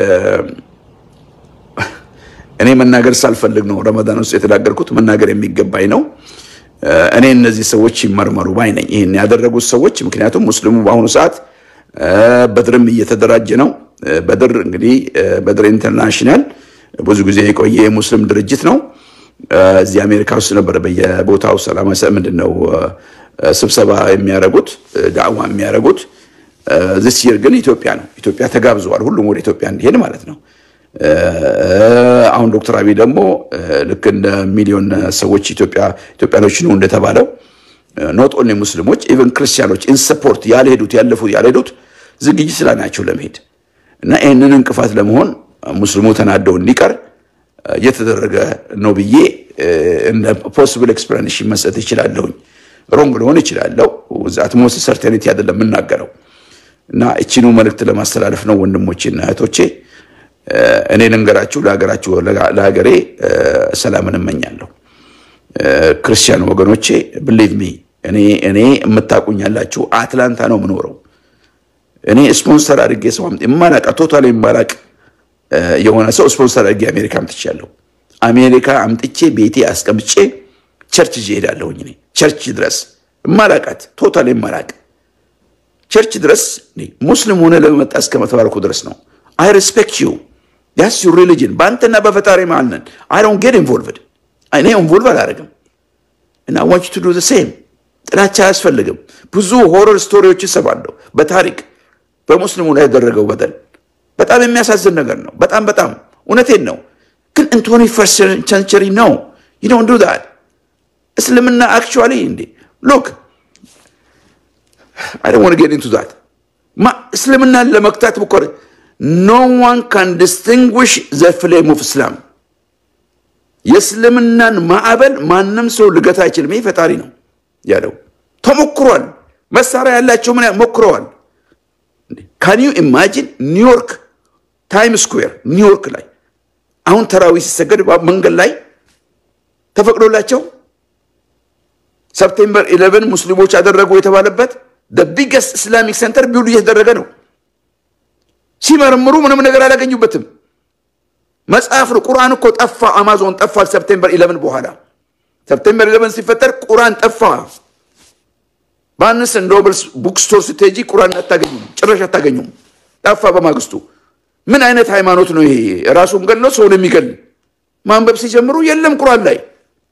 እኔ መናገር ሳልፈልግ ነው ረመዳን ውስጥ የተናገርኩት። መናገር የሚገባኝ ነው። እኔ እነዚህ ሰዎች ይመርመሩ ባይ ነኝ፣ ይህን ያደረጉት ሰዎች። ምክንያቱም ሙስሊሙ በአሁኑ ሰዓት በድርም እየተደራጀ ነው። በድር እንግዲህ በድር ኢንተርናሽናል ብዙ ጊዜ የቆየ የሙስሊም ድርጅት ነው። እዚህ አሜሪካ ውስጥ ነበር በየቦታው ሰላማዊ ምንድን ነው ስብሰባ የሚያደርጉት ዳዕዋ የሚያደርጉት ዚስ ይር ግን ኢትዮጵያ ነው። ኢትዮጵያ ተጋብዘዋል። ሁሉም ወደ ኢትዮጵያ እንዲሄድ ማለት ነው። አሁን ዶክተር አብይ ደግሞ ልክ እንደ ሚሊዮን ሰዎች ኢትዮጵያኖች ነው እንደተባለው ኖት ኦንሊ ሙስሊሞች ኢቨን ክርስቲያኖች ኢንሰፖርት ያልሄዱት ያለፉት ያልሄዱት ዝግጅት ስላ ናቸው ለመሄድ እና ይህንን እንቅፋት ለመሆን ሙስሊሙ ተናደው እንዲቀር እየተደረገ ነው ብዬ እንደ ፖስብል ኤክስፕላኔሽን መስጠት ይችላለሁኝ። ሮንግ ልሆን ይችላለሁ። ዛት ሞስት ሰርቴኒቲ አይደለም የምናገረው እና እቺኑ መልእክት ለማስተላለፍ ነው ወንድሞቼና እህቶቼ። እኔ ልንገራችሁ፣ ለሀገራችሁ ለሀገሬ ሰላምን እመኛለሁ። ክርስቲያን ወገኖቼ ብሊቭ ሚ እኔ እኔ የምታውቁኝ ያላችሁ አትላንታ ነው የምኖረው። እኔ ስፖንሰር አድርጌ ሰው የማላውቅ ቶታል የማላውቅ የሆነ ሰው ስፖንሰር አድርጌ አሜሪካ አምጥቻለሁ። አሜሪካ አምጥቼ ቤቴ አስቀምጬ ቸርች ይዤ እሄዳለሁኝ። እኔ ቸርች ድረስ የማላውቃት ቶታል የማላውቅ ቸርች ድረስ ሙስሊም ሆነ ለመመጣ እስከመተባልኩ ድረስ ነው። አይ ሬስፔክት ዩ ያስ ዩ ሪሊጅን በአንተና በፈጣሪ መሀል ነን። አይ ዶንት ጌት ኢንቮልቭድ እኔ ኢንቮልቭ አላደርግም እና ዋንች ቱ ዱ ዘ ሴም። ጥላቻ አያስፈልግም። ብዙ ሆረር ስቶሪዎች ይሰማለሁ በታሪክ በሙስሊሙ ላይ ያደረገው በደል በጣም የሚያሳዝን ነገር ነው። በጣም በጣም እውነቴን ነው። ግን ኢን ትዌንቲ ፈርስት ሴንቸሪ ነው ዩ ዶንት ዱ ዛት እስልምና አክቹዋሊ እንዴ ሎክ አይ ዶንት ዋንት ጌት ኢንቱ ዛት እስልምናን ለመክታት ብኮር ኖ ዋን ካን ዲስቲንጉሽ ዘ ፍሌም ኦፍ እስላም የእስልምናን ማዕበል ማንም ሰው ልገታ አይችልም። ይህ ፈጣሪ ነው ያለው። ተሞክሯል። መሳሪያ ያላቸው ምን ሞክረዋል። ካን ዩ ኢማጂን ኒውዮርክ ታይም ስኩዌር ኒውዮርክ ላይ አሁን ተራዊ ሲሰገድ መንገድ ላይ ተፈቅዶላቸው ሰፕቴምበር ኢሌቨን ሙስሊሞች ያደረጉ የተባለበት ቢገስት ኢስላሚክ ሴንተር ቢውል እየተደረገ ነው። ሲመረምሩ ምንም ነገር አላገኙበትም። መጽሐፍ ነው። ቁርአን እኮ ጠፋ። አማዞን ጠፋ። ሰፕቴምበር ኢሌቨን በኋላ ሰፕቴምበር ኢሌቨን ሲፈጠር ቁርአን ጠፋ። በአንስ ኖብልስ ቡክስቶር ስትሄጂ ቁርአን አታገኙም፣ ጭራሽ አታገኙም። ጠፋ በማግስቱ። ምን አይነት ሃይማኖት ነው ይሄ? ራሱን ገሎ ሰውን የሚገል ማንበብ ሲጀምሩ የለም ቁርአን ላይ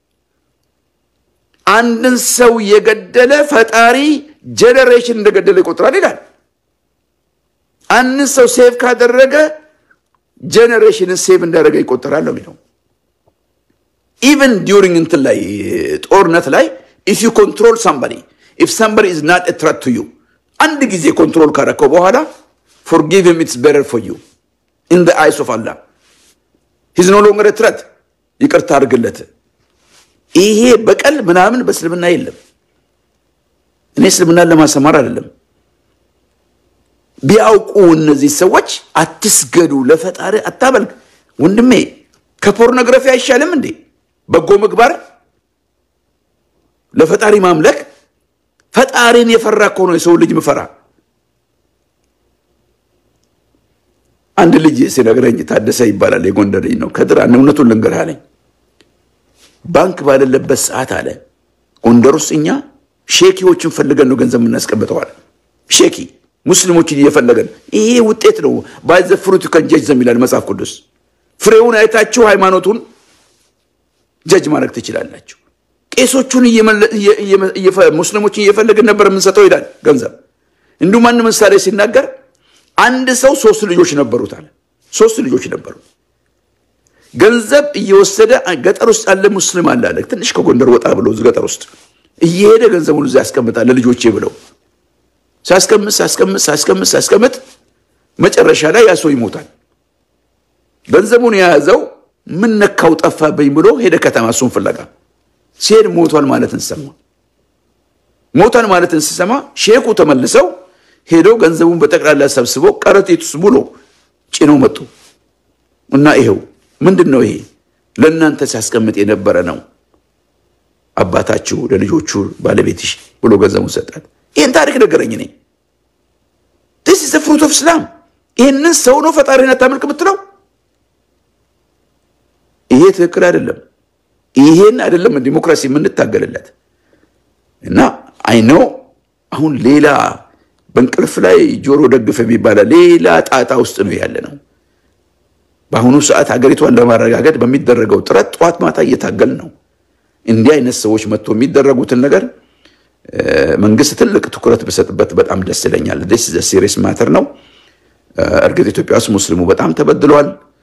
አንድን ሰው የገደለ ፈጣሪ ጄኔሬሽን እንደገደለ ይቆጥራል ይላል። አንድን ሰው ሴቭ ካደረገ ጄኔሬሽንን ሴቭ እንዳደረገ ይቆጠራል ነው የሚለው። ኢቨን ዲዩሪንግ እንትን ላይ ጦርነት ላይ ኢፍ ዩ ኮንትሮል ሳምባዲ ኢፍ ሳምባዲ ኢዝ ናት ትረት ቱ ዩ አንድ ጊዜ ኮንትሮል ካረከው በኋላ ፎርጊቭ ሂም ኢትስ ቤተር ፎር ዩ ኢን ዘ አይስ ኦፍ አላህ ሂዝ ኖ ሎንገር ትረት ይቅርታ አድርግለት። ይሄ በቀል ምናምን በእስልምና የለም። እኔ እስልምናን ለማሰማር አይደለም። ቢያውቁ እነዚህ ሰዎች አትስገዱ፣ ለፈጣሪ አታመልክ። ወንድሜ ከፖርኖግራፊ አይሻልም እንዴ? በጎ ምግባር ለፈጣሪ ማምለክ። ፈጣሪን የፈራ እኮ ነው የሰው ልጅ ምፈራ። አንድ ልጅ ሲነግረኝ ታደሰ ይባላል፣ የጎንደር ልጅ ነው። ከድር እውነቱን ልንገርህ አለኝ። ባንክ ባለለበት ሰዓት አለ ጎንደር ውስጥ እኛ ሼኪዎችን ፈልገን ነው ገንዘብ የምናስቀምጠዋል። ሼኪ ሙስሊሞችን እየፈለገን ይሄ ውጤት ነው። ባይ ዘ ፍሩት ዩ ካን ጀጅ ዘም ይላል መጽሐፍ ቅዱስ። ፍሬውን አይታችሁ ሃይማኖቱን ጀጅ ማድረግ ትችላላችሁ። ቄሶቹን ሙስሊሞችን እየፈለግን ነበር የምንሰጠው ይላል ገንዘብ። እንዲሁም አንድ ምሳሌ ሲናገር አንድ ሰው ሶስት ልጆች ነበሩት አለ። ሶስት ልጆች ነበሩ። ገንዘብ እየወሰደ ገጠር ውስጥ ያለ ሙስሊም አለ አለ ትንሽ ከጎንደር ወጣ ብሎ ገጠር ውስጥ እየሄደ ገንዘቡን እዛ ያስቀምጣል ለልጆቼ ብለው ሲያስቀምጥ ሲያስቀምጥ ሲያስቀምጥ ሲያስቀምጥ መጨረሻ ላይ ያ ሰው ይሞታል። ገንዘቡን የያዘው ምን ነካው ጠፋብኝ ብሎ ሄደ ከተማ እሱን ፍለጋ ሲሄድ ሞቷል ማለትን ሰማ። ሞቷል ማለትን ሲሰማ ሼኩ ተመልሰው ሄደው ገንዘቡን በጠቅላላ ሰብስበው ከረጢት ውስጥ ሙሉ ጭነው መጡ እና ይሄው ምንድን ነው ይሄ ለእናንተ ሲያስቀምጥ የነበረ ነው አባታችሁ ለልጆቹ ባለቤትሽ ብሎ ገንዘቡን ሰጣት። ይህን ታሪክ ነገረኝ። እኔ ዲስ ኢዝ ዘ ፍሩት ኦፍ እስላም። ይህንን ሰው ነው ፈጣሪን አታመልክ የምትለው? ይሄ ትክክል አይደለም። ይሄን አይደለም ዲሞክራሲ የምንታገልለት እና አይ ነው አሁን ሌላ በእንቅልፍ ላይ ጆሮ ደግፍ የሚባለ ሌላ ጣጣ ውስጥ ነው ያለ ነው። በአሁኑ ሰዓት ሀገሪቷን ለማረጋገጥ በሚደረገው ጥረት ጠዋት ማታ እየታገል ነው። እንዲህ አይነት ሰዎች መጥቶ የሚደረጉትን ነገር መንግስት ትልቅ ትኩረት ብሰጥበት በጣም ደስ ይለኛል። ዲስ ዘ ሲሪየስ ማተር ነው። እርግጥ ኢትዮጵያ ውስጥ ሙስሊሙ በጣም ተበድሏል።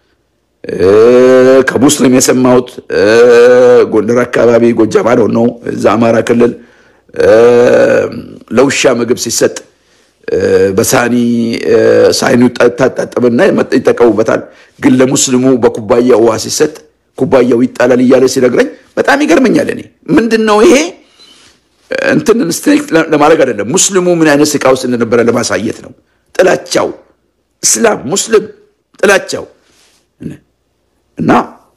ከሙስሊም የሰማሁት ጎንደር አካባቢ ጎጃም አለው ነው እዛ አማራ ክልል ለውሻ ምግብ ሲሰጥ በሳኒ ሳይኑ ታጣጥብና ይጠቀሙበታል። ግን ለሙስሊሙ በኩባያ ውሃ ሲሰጥ ኩባያው ይጣላል እያለ ሲነግረኝ በጣም ይገርመኛል። እኔ ምንድን ነው ይሄ እንትን ስትሪክት ለማድረግ አይደለም፣ ሙስሊሙ ምን አይነት ስቃ ውስጥ እንደነበረ ለማሳየት ነው። ጥላቻው እስላም ሙስሊም ጥላቻው እና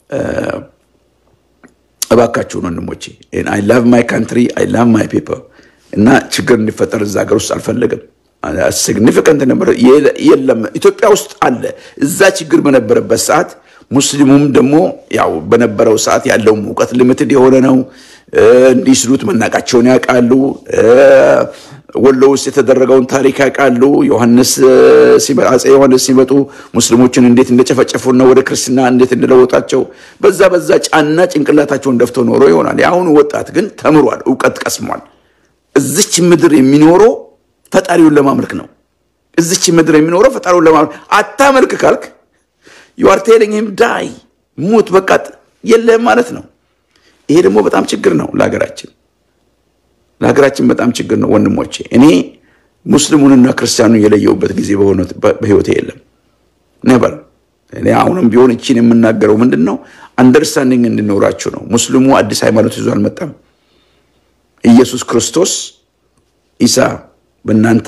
እባካችሁን ወንድሞቼ አይ ላቭ ማይ ካንትሪ አይ ላቭ ማይ ፒፕል እና ችግር እንዲፈጠር እዛ ሀገር ውስጥ አልፈለግም። ሲግኒፊካንት ነበረ የለም ኢትዮጵያ ውስጥ አለ። እዛ ችግር በነበረበት ሰዓት ሙስሊሙም ደግሞ ያው በነበረው ሰዓት ያለውም እውቀት ሊሚትድ የሆነ ነው። እንዲህ ሲሉት መናቃቸውን ያውቃሉ። ወሎ ውስጥ የተደረገውን ታሪክ ያውቃሉ። ዮሐንስ አፄ ዮሐንስ ሲመጡ ሙስሊሞችን እንዴት እንደጨፈጨፉና ወደ ክርስትና እንዴት እንደለወጣቸው በዛ በዛ ጫና ጭንቅላታቸውን ደፍተው ኖሮ ይሆናል። የአሁኑ ወጣት ግን ተምሯል፣ እውቀት ቀስሟል። እዚች ምድር የሚኖረው ፈጣሪውን ለማምለክ ነው። እዚች ምድር የሚኖረው ፈጣሪውን ለማምለክ አታመልክ ካልክ ዩአር ቴሊንግ ሂም ዳይ ሙት በቃ የለህም ማለት ነው። ይሄ ደግሞ በጣም ችግር ነው ለሀገራችን ለሀገራችን በጣም ችግር ነው ወንድሞቼ። እኔ ሙስሊሙንና ክርስቲያኑን የለየውበት ጊዜ በህይወቴ የለም ነበር። እኔ አሁንም ቢሆን እቺን የምናገረው ምንድን ነው አንደርስታንዲንግ እንዲኖራችሁ ነው። ሙስሊሙ አዲስ ሃይማኖት ይዞ አልመጣም። ኢየሱስ ክርስቶስ ኢሳ በእናንተ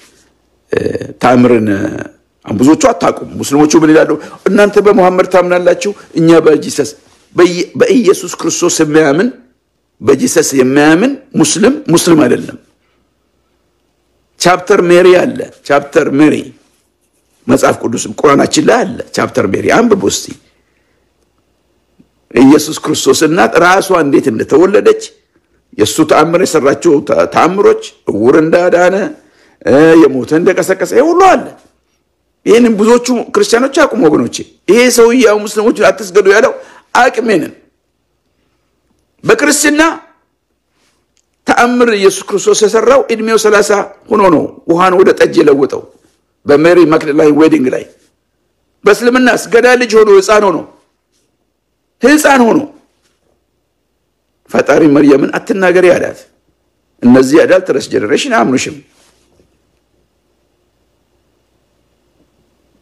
ታምርን ብዙዎቹ አታውቁም። ሙስሊሞቹ ምን ይላሉ? እናንተ በሙሐመድ ታምናላችሁ፣ እኛ በጂሰስ በኢየሱስ ክርስቶስ የሚያምን በጂሰስ የሚያምን ሙስሊም ሙስሊም አይደለም። ቻፕተር ሜሪ አለ። ቻፕተር ሜሪ መጽሐፍ ቅዱስም ቁርአናችን ላይ አለ። ቻፕተር ሜሪ አንብቡ እስቲ። ኢየሱስ ክርስቶስ እናት ራሷ እንዴት እንደተወለደች የእሱ ተአምር የሰራቸው ተአምሮች እውር እንዳዳነ የሞተ እንደቀሰቀሰ ሁሉ አለ። ይህንም ብዙዎቹ ክርስቲያኖች አቁም ወገኖቼ። ይሄ ሰውዬ ያው ሙስሊሞች አትስገዱ ያለው አቅሜንን በክርስትና ተአምር ኢየሱስ ክርስቶስ የሰራው እድሜው ሰላሳ ሆኖ ነው ውሃን ወደ ጠጅ የለወጠው በሜሪ ማክደላይን ዌዲንግ ላይ። በእስልምናስ ገዳ ልጅ ሆኖ ህፃን ሆኖ ህፃን ሆኖ ፈጣሪ መርየምን አትናገሪ አላት። እነዚህ አዳልተረስ ጀኔሬሽን አያምኑሽም።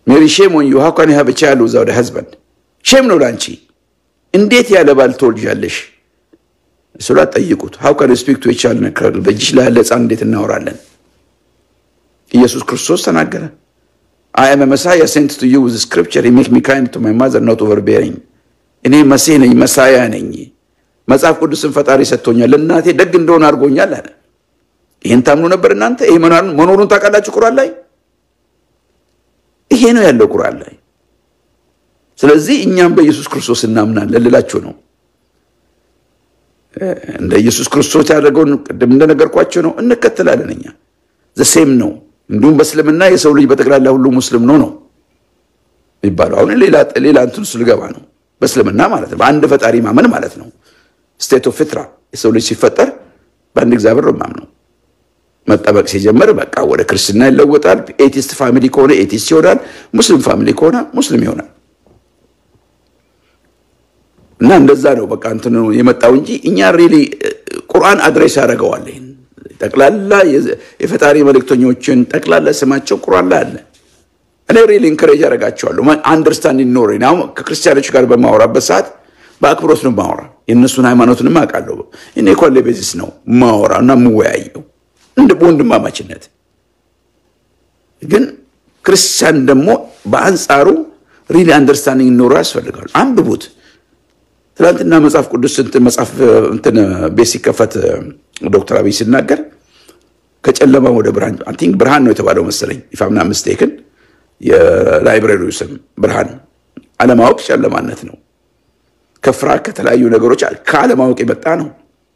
ሜሪ ሼም ኦን ዩ ሃው ካን ዩ ሃቭ ኤ ቻይልድ ዊዛውት ኤ ሀዝባንድ ሼም ነው ላንቺ። እንዴት ያለ ባል ትወልጃለሽ? ስላ ጠይቁት። ሃው ካን ስፒክ ቱ ቻይልድ በእጅሽ ላይ ያለ ህፃን እንዴት እናወራለን? ኢየሱስ ክርስቶስ ተናገረ። አይ አም መሳያ ሴንት ቱ ዩ ዊዝ ስክሪፕቸር ሜክ ሚ ካይንድ ቱ ማይ ማዘር ኖት ኦቨርቤሪንግ። እኔ መሲህ ነኝ፣ መሳያ ነኝ። መጽሐፍ ቅዱስን ፈጣሪ ሰጥቶኛል፣ ለእናቴ ደግ እንደሆነ አድርጎኛል አለ። ይህን ታምኑ ነበር እናንተ? ይህ መኖሩን ታውቃላችሁ? ቁርአን ላይ ይሄ ነው ያለው ቁርአን ላይ። ስለዚህ እኛም በኢየሱስ ክርስቶስ እናምናለን ልላችሁ ነው። እንደ ኢየሱስ ክርስቶስ ያደረገውን ቅድም እንደነገርኳቸው ነው እንከተላለን። እኛ ዘሴም ነው። እንዲሁም በእስልምና የሰው ልጅ በጠቅላላ ሁሉ ሙስሊም ነው ነው የሚባለው። አሁን ሌላ ሌላ እንትን ስልገባ ነው በእስልምና ማለት ነው። በአንድ ፈጣሪ ማመን ማለት ነው። ስቴት ኦፍ ፊትራ የሰው ልጅ ሲፈጠር በአንድ እግዚአብሔር ነው ማምነው። መጠበቅ ሲጀምር በቃ ወደ ክርስትና ይለወጣል። ኤቲስት ፋሚሊ ከሆነ ኤቲስት ይሆናል። ሙስሊም ፋሚሊ ከሆነ ሙስሊም ይሆናል። እና እንደዛ ነው በቃ እንትኑ የመጣው እንጂ እኛ ሪሊ ቁርአን አድሬስ ያደርገዋል። ይሄን ጠቅላላ የፈጣሪ መልእክተኞችን ጠቅላላ ስማቸው ቁርአን ላይ አለ። እኔ ሪሊ ኢንከሬጅ ያደርጋቸዋለሁ አንደርስታንዲንግ ኖር አሁን ከክርስቲያኖች ጋር በማወራበት ሰዓት በአክብሮት ነው ማወራ። የእነሱን ሃይማኖትንም አውቃለሁ። እኔ ኮሌ ቤዚስ ነው ማወራ እና የምወያየው እንደ በወንድማማችነት ግን ክርስቲያን ደግሞ በአንጻሩ ሪሊ አንደርስታንዲንግ ኖሮ ያስፈልጋል። አንብቡት። ትናንትና መጽሐፍ ቅዱስ እንትን መጽሐፍ እንትን ቤት ሲከፈት ዶክተር አብይ ሲናገር ከጨለማ ወደ ብርሃን አይ ቲንክ ብርሃን ነው የተባለው መሰለኝ ኢፋምና ምስቴክን የላይብረሪው ስም ብርሃን አለማወቅ ጨለማነት ነው። ከፍርሃት ከተለያዩ ነገሮች ከአለማወቅ የመጣ ነው።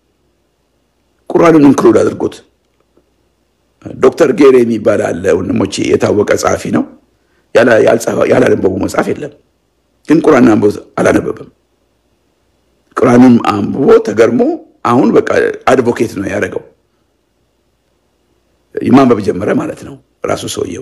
ቁርአንን ኢንክሉድ አድርጎት ዶክተር ጌሬ የሚባል አለ ወንድሞቼ፣ የታወቀ ጸሐፊ ነው። ያላነበቡ መጽሐፍ የለም። ግን ቁርአን አንብቦ አላነበበም። ቁርአንም አንብቦ ተገርሞ አሁን በቃ አድቮኬት ነው ያደረገው። ማንበብ ጀመረ ማለት ነው ራሱ ሰውየው።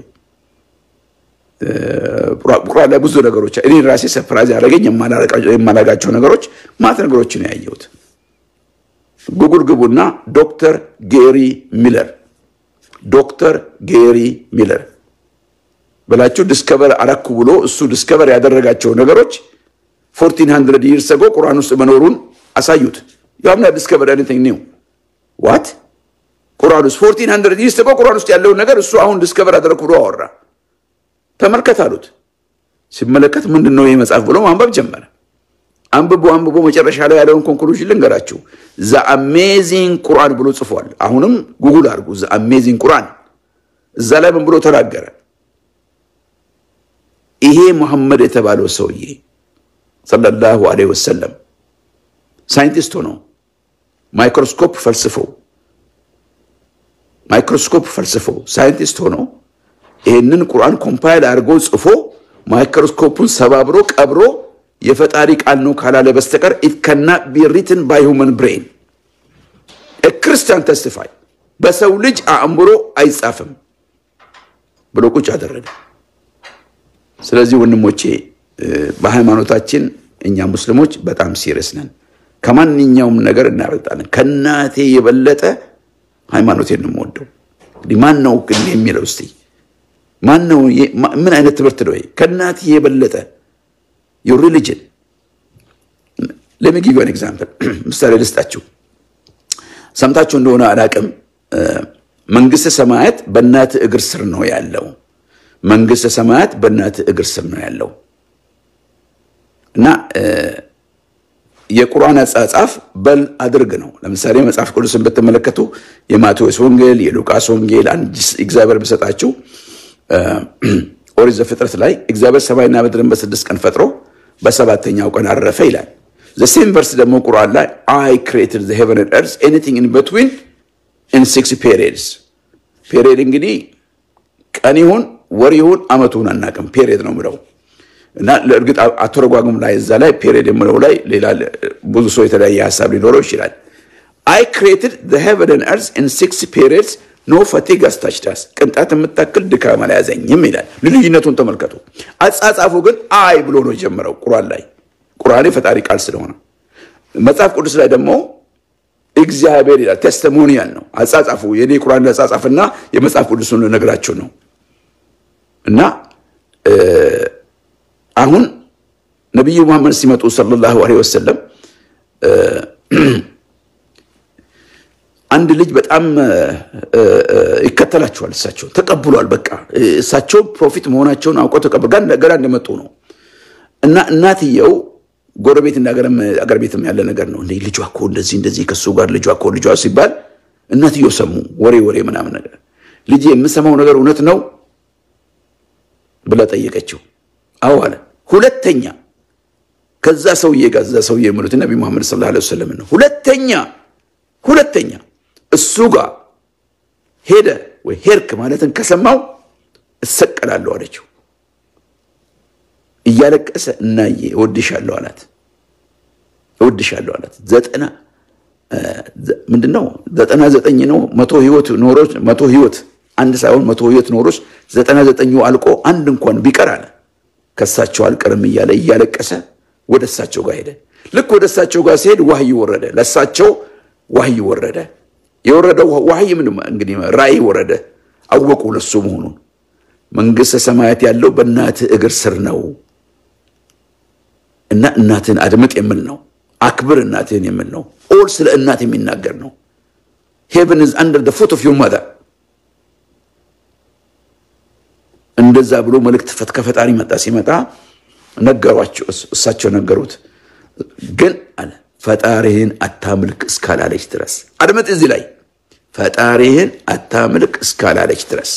ቁርአን ላይ ብዙ ነገሮች እኔ ራሴ ሰፕራይዝ ያደረገኝ የማላጋቸው ነገሮች ማት ነገሮችን ያየሁት። ጉጉል ግቡና ዶክተር ጌሪ ሚለር ዶክተር ጌሪ ሚለር ብላችሁ ዲስከቨር አረኩ ብሎ እሱ ዲስከቨር ያደረጋቸው ነገሮች ፎርቲን ሀንድረድ ይርስ አጎ ቁርአን ውስጥ መኖሩን አሳዩት። ያምና ዲስከቨር ኤኒቲንግ ኒው ዋት ቁርአን ውስጥ ፎርቲን ሀንድረድ ይርስ አጎ ቁርአን ውስጥ ያለውን ነገር እሱ አሁን ዲስከቨር አደረኩ ብሎ አወራ። ተመልከት አሉት። ሲመለከት ምንድን ነው ይህ መጽሐፍ ብሎ ማንበብ ጀመረ። አንብቦ አንብቦ መጨረሻ ላይ ያለውን ኮንክሉዥን ልንገራችሁ። ዘ አሜዚንግ ቁርአን ብሎ ጽፏል። አሁንም ጉጉል አድርጉ። ዘ አሜዚንግ ቁርአን እዛ ላይ ምን ብሎ ተናገረ? ይሄ መሐመድ የተባለው ሰውዬ ሰለላሁ ዐለይሂ ወሰለም ሳይንቲስት ሆኖ ማይክሮስኮፕ ፈልስፎ ማይክሮስኮፕ ፈልስፎ ሳይንቲስት ሆኖ ይህንን ቁርአን ኮምፓይል አድርጎ ጽፎ ማይክሮስኮፑን ሰባብሮ ቀብሮ የፈጣሪ ቃል ነው ካላለ በስተቀር ኢት ከና ቢ ሪትን ባይ ሁመን ብሬን ክርስቲያን ተስቲፋይ በሰው ልጅ አእምሮ አይጻፍም ብሎ ቁጭ አደረገ። ስለዚህ ወንድሞቼ በሃይማኖታችን እኛ ሙስሊሞች በጣም ሲሪየስ ነን። ከማንኛውም ነገር እናበልጣለን። ከእናቴ የበለጠ ሃይማኖቴን ነው የምወደው። እንግዲህ ማን ነው ግን የሚለው እስቲ ማን ነው? ምን አይነት ትምህርት ነው? ከእናቴ የበለጠ ዩር ሪሊጅን ለሚ ጊቭ አን ኤግዛምፕል ምሳሌ ልስጣችሁ። ሰምታችሁ እንደሆነ አላቅም። መንግስተ ሰማያት በእናት እግር ስር ነው ያለው። መንግስተ ሰማያት በእናት እግር ስር ነው ያለው እና የቁርአን አጻጻፍ በል አድርግ ነው። ለምሳሌ መጽሐፍ ቅዱስን ብትመለከቱ የማቴዎስ ወንጌል፣ የሉቃስ ወንጌል አንድ እግዚአብሔር ቢሰጣችሁ ኦሪት ዘፍጥረት ላይ እግዚአብሔር ሰማይና ምድርን በስድስት ቀን ፈጥሮ በሰባተኛው ቀን አረፈ ይላል። ዘሴም ቨርስ ደግሞ ቁርአን ላይ አይ ክሬትድ ዘ ሄቨን ኤንድ ኤርዝ ኤኒቲንግ ኢን ቢትዊን ኢን ሲክስ ፔሪድስ። ፔሪድ እንግዲህ ቀን ይሁን ወር ይሁን አመቱን አናውቅም። ፔሪድ ነው ምለው እና ለእርግጥ አተረጓጉም ላይ እዛ ላይ ፔሪድ የምለው ላይ ሌላ ብዙ ሰው የተለያየ ሀሳብ ሊኖረው ይችላል። አይ ክሬትድ ዘ ሄቨን ኤንድ ኤርዝ ኢን ሲክስ ፔሪድስ ኖ ፈቲግ አስታችዳስ ቅንጣት የምታክል ድካም አልያዘኝም ይላል። ልዩነቱን ተመልከቱ። አጻጻፉ ግን አይ ብሎ ነው የጀመረው ቁርአን ላይ ቁርአን የፈጣሪ ቃል ስለሆነ መጽሐፍ ቅዱስ ላይ ደግሞ እግዚአብሔር ይላል። ቴስቲሞኒያል ነው አጻጻፉ። የኔ ቁርአን አጻጻፍና የመጽሐፍ ቅዱሱን ነግራችሁ ነው እና አሁን ነቢዩ መሐመድ ሲመጡ ሰለላሁ ዐለይሂ ወሰለም አንድ ልጅ በጣም ይከተላቸዋል። እሳቸው ተቀብሏል። በቃ እሳቸው ፕሮፊት መሆናቸውን አውቀው ተቀብሏል። ገና እንደመጡ ነው እና እናትየው ጎረቤት እንደ አገር ቤትም ያለ ነገር ነው። እንዴ ልጇ እኮ እንደዚህ እንደዚህ ከሱ ጋር ልጇ እኮ ልጇ ሲባል እናትየው ሰሙ ወሬ ወሬ ምናምን ነገር ልጄ የምሰማው ነገር እውነት ነው ብላ ጠየቀችው። አዎ አለ። ሁለተኛ ከዛ ሰውዬ ጋር እዛ ሰውዬ የሚሉት ነቢ ሙሐመድ ሰለላሁ ዐለይሂ ወሰለም ነው። ሁለተኛ ሁለተኛ እሱ ጋር ሄደ ወይ ሄድክ ማለትን ከሰማው እሰቀላለሁ አለችው። እያለቀሰ እናዬ እወድሻለሁ አላት። እወድሻለሁ አላት። ዘጠና ምንድን ነው ዘጠና ዘጠኝ ነው መቶ ህይወት ኖሮች መቶ ህይወት አንድ ሳይሆን መቶ ህይወት ኖሮች ዘጠና ዘጠኙ አልቆ አንድ እንኳን ቢቀር አለ ከእሳቸው አልቀርም እያለ እያለቀሰ ወደ እሳቸው ጋር ሄደ። ልክ ወደ እሳቸው ጋር ሲሄድ ዋህይ ወረደ። ለእሳቸው ዋህይ ወረደ። የወረደው ዋህይ ምን እንግዲህ ራእይ ወረደ። አወቁ ለሱ መሆኑን። መንግስተ ሰማያት ያለው በእናትህ እግር ስር ነው እና እናትህን አድምጥ የሚል ነው። አክብር እናትህን የሚል ነው። ኦል ስለ እናት የሚናገር ነው። ሄቨን ኢዝ አንደር ዘ ፉት ኦፍ ዩር ማዘር እንደዛ ብሎ መልእክት ከፈጣሪ መጣ። ሲመጣ ነገሯቸው፣ እሳቸው ነገሩት። ግን አለ ፈጣሪህን አታምልክ እስካላለች ድረስ አድመጥ። እዚህ ላይ ፈጣሪህን አታምልክ እስካላለች ድረስ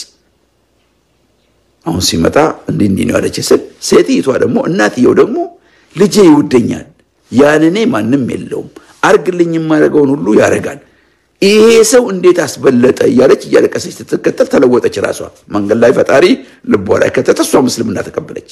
አሁን ሲመጣ እንዲህ እንዲህ ነው ያለች ስል ሴትይቷ ደግሞ እናትየው ደግሞ ልጄ ይውደኛል፣ ያንኔ ማንም የለውም፣ አርግልኝ የማደርገውን ሁሉ ያደርጋል ይሄ ሰው እንዴት አስበለጠ እያለች እያለቀሰች ስትከተል ተለወጠች። ራሷ መንገድ ላይ ፈጣሪ ልቧ ላይ ከተተ፣ እሷ ምስልምና ተቀበለች።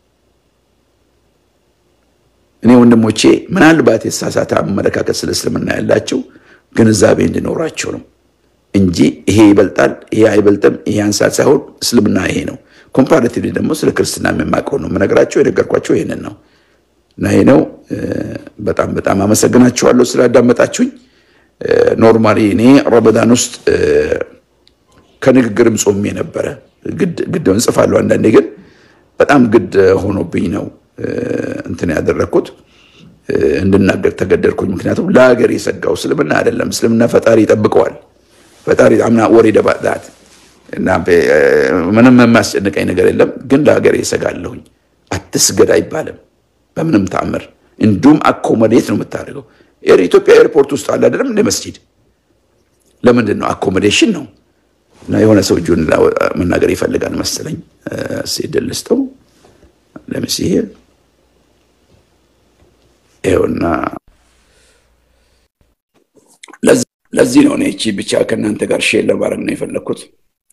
እኔ ወንድሞቼ ምናልባት የተሳሳተ አመለካከት ስለ እስልምና ያላቸው ግንዛቤ እንዲኖራቸው ነው እንጂ ይሄ ይበልጣል፣ ይሄ አይበልጥም፣ ይሄ አንሳት ሳይሆን እስልምና ይሄ ነው። ኮምፓራቲቭሊ ደግሞ ስለ ክርስትና የማውቀው ነው የምነግራቸው፣ የነገርኳቸው ይሄንን ነው እና ይሄ ነው። በጣም በጣም አመሰግናችኋለሁ ስላዳመጣችሁኝ። ኖርማሊ እኔ ረመዳን ውስጥ ከንግግርም ጾሜ ነበረ። ግድ እንጽፋለሁ አንዳንዴ፣ ግን በጣም ግድ ሆኖብኝ ነው እንትን ያደረግኩት እንድናገር ተገደድኩኝ። ምክንያቱም ለሀገር የሰጋው እስልምና አይደለም። እስልምና ፈጣሪ ይጠብቀዋል። ፈጣሪ አምና ወሬ ደባዳት እና ምንም የማስጨንቀኝ ነገር የለም። ግን ለሀገር የሰጋለሁኝ። አትስገድ አይባልም በምንም ተአምር። እንዲሁም አኮሞዴት ነው የምታደርገው ኢትዮጵያ ኤርፖርት ውስጥ አለ አይደለም እንደ መስጂድ። ለምንድን ነው አኮሞዴሽን ነው። እና የሆነ ሰው እጁን መናገር ይፈልጋል መሰለኝ። ሲድል ልስጠው ለምሲሄ ይኸውና፣ ለዚህ ነው እኔ እቺ ብቻ ከእናንተ ጋር ሼር ለማድረግ ነው የፈለግኩት።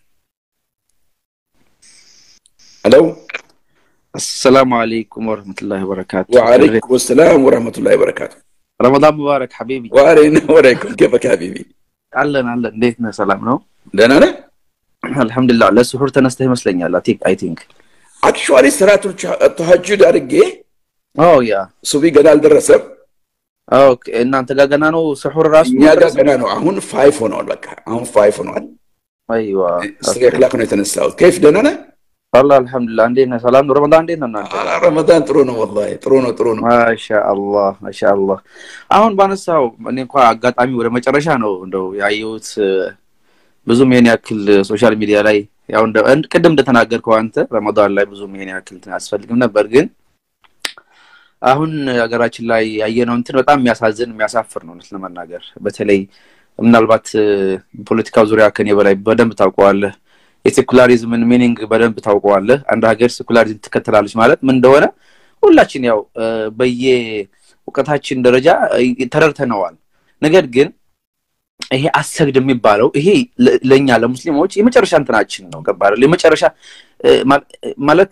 ሄሎ አሰላሙ አለይኩም ወረህመቱላሂ ወበረካቱ። ወአለይኩም ሰላም ወረህመቱላሂ ወበረካቱ። ረመዳን ሙባረክ ሐቢቢ። ወአለይና ወአለይኩም ከፈክ ሐቢቢ። አለን አለን። እንዴት ነህ? ሰላም ነው? ደህና ነህ? አልሐምዱሊላህ። ለስሑር ተነስተህ ይመስለኛል። አይ ቲንክ አክቹዋሊ ሰላቱል ተሐጁድ አድርጌ ኦ ያ ሱቢ ገና አልደረሰም። ኦኬ። እናንተ ጋር ገና ነው ስሑር ራሱ? እኛ ጋር ገና ነው። አሁን ፋይፍ ሆነዋል። በቃ አሁን ፋይፍ ሆነዋል። አይዋ ስሪ ኦክላክ ነው የተነሳሁት። ከይፍ ደህና ነህ? አላህ አልሐምዱሊላህ። እንዴት ነህ? ሰላም ነው? ረመዳን እንዴት ነው እናንተ? ረመዳን ጥሩ ነው ወላሂ ጥሩ ነው ጥሩ ነው። ማሻአላህ ማሻአላህ። አሁን ባነሳው እኔ እንኳ አጋጣሚ ወደ መጨረሻ ነው እንደው ያየሁት ብዙም ይሄን ያክል ሶሻል ሚዲያ ላይ ያው እንደ ቅድም እንደተናገርከው አንተ ረመዳን ላይ ብዙም ይሄን ያክል እንትን አያስፈልግም ነበር፣ ግን አሁን ሀገራችን ላይ ያየነው እንትን በጣም የሚያሳዝን የሚያሳፍር ነው እውነት ለመናገር በተለይ ምናልባት ፖለቲካው ዙሪያ ከኔ በላይ በደንብ ታውቀዋለህ። የሴኩላሪዝምን ሚኒንግ በደንብ ታውቀዋለህ። አንድ ሀገር ሴኩላሪዝም ትከተላለች ማለት ምን እንደሆነ ሁላችን ያው በየ እውቀታችን ደረጃ ተረድተነዋል። ነገር ግን ይሄ አሰግድ የሚባለው ይሄ ለእኛ ለሙስሊሞች የመጨረሻ እንትናችን ነው። ገባህ? የመጨረሻ ማለት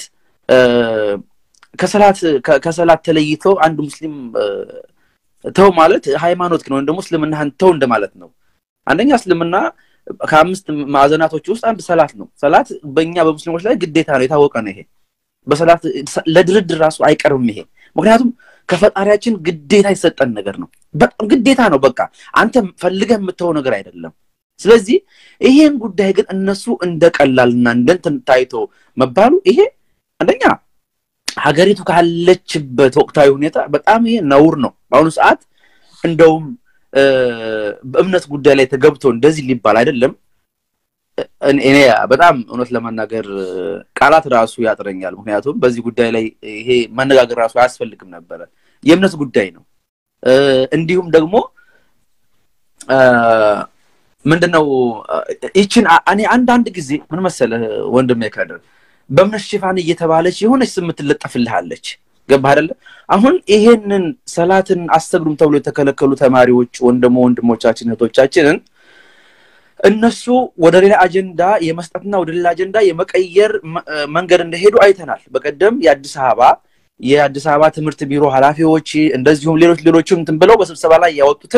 ከሰላት ከሰላት ተለይቶ አንድ ሙስሊም ተው ማለት ሃይማኖት ነው ወይም ደግሞ እስልምናህን ተው እንደማለት ነው። አንደኛ እስልምና ከአምስት ማዕዘናቶች ውስጥ አንድ ሰላት ነው። ሰላት በእኛ በሙስሊሞች ላይ ግዴታ ነው፣ የታወቀ ነው። ይሄ በሰላት ለድርድር ራሱ አይቀርብም ይሄ ምክንያቱም ከፈጣሪያችን ግዴታ የሰጠን ነገር ነው። በጣም ግዴታ ነው። በቃ አንተ ፈልገህ የምትተው ነገር አይደለም። ስለዚህ ይሄን ጉዳይ ግን እነሱ እንደ ቀላልና እንደ እንትን ታይቶ መባሉ ይሄ አንደኛ ሀገሪቱ ካለችበት ወቅታዊ ሁኔታ በጣም ይሄ ነውር ነው። በአሁኑ ሰዓት እንደውም በእምነት ጉዳይ ላይ ተገብቶ እንደዚህ ሊባል አይደለም። እኔ በጣም እውነት ለመናገር ቃላት ራሱ ያጥረኛል። ምክንያቱም በዚህ ጉዳይ ላይ ይሄ መነጋገር ራሱ አያስፈልግም ነበረ። የእምነት ጉዳይ ነው። እንዲሁም ደግሞ ምንድነው ይችን እኔ አንዳንድ ጊዜ ምን መሰለህ ወንድሜ ከድር በእምነት ሽፋን እየተባለች የሆነች ስም ትለጠፍልሃለች። ገባህ አይደለ? አሁን ይሄንን ሰላትን አሰግዱም ተብሎ የተከለከሉ ተማሪዎች ወንድሞ ወንድሞቻችን እህቶቻችንን እነሱ ወደ ሌላ አጀንዳ የመስጠትና ወደ ሌላ አጀንዳ የመቀየር መንገድ እንደሄዱ አይተናል። በቀደም የአዲስ አበባ የአዲስ አበባ ትምህርት ቢሮ ኃላፊዎች እንደዚሁም ሌሎች ሌሎችም እንትን ብለው በስብሰባ ላይ ያወጡትን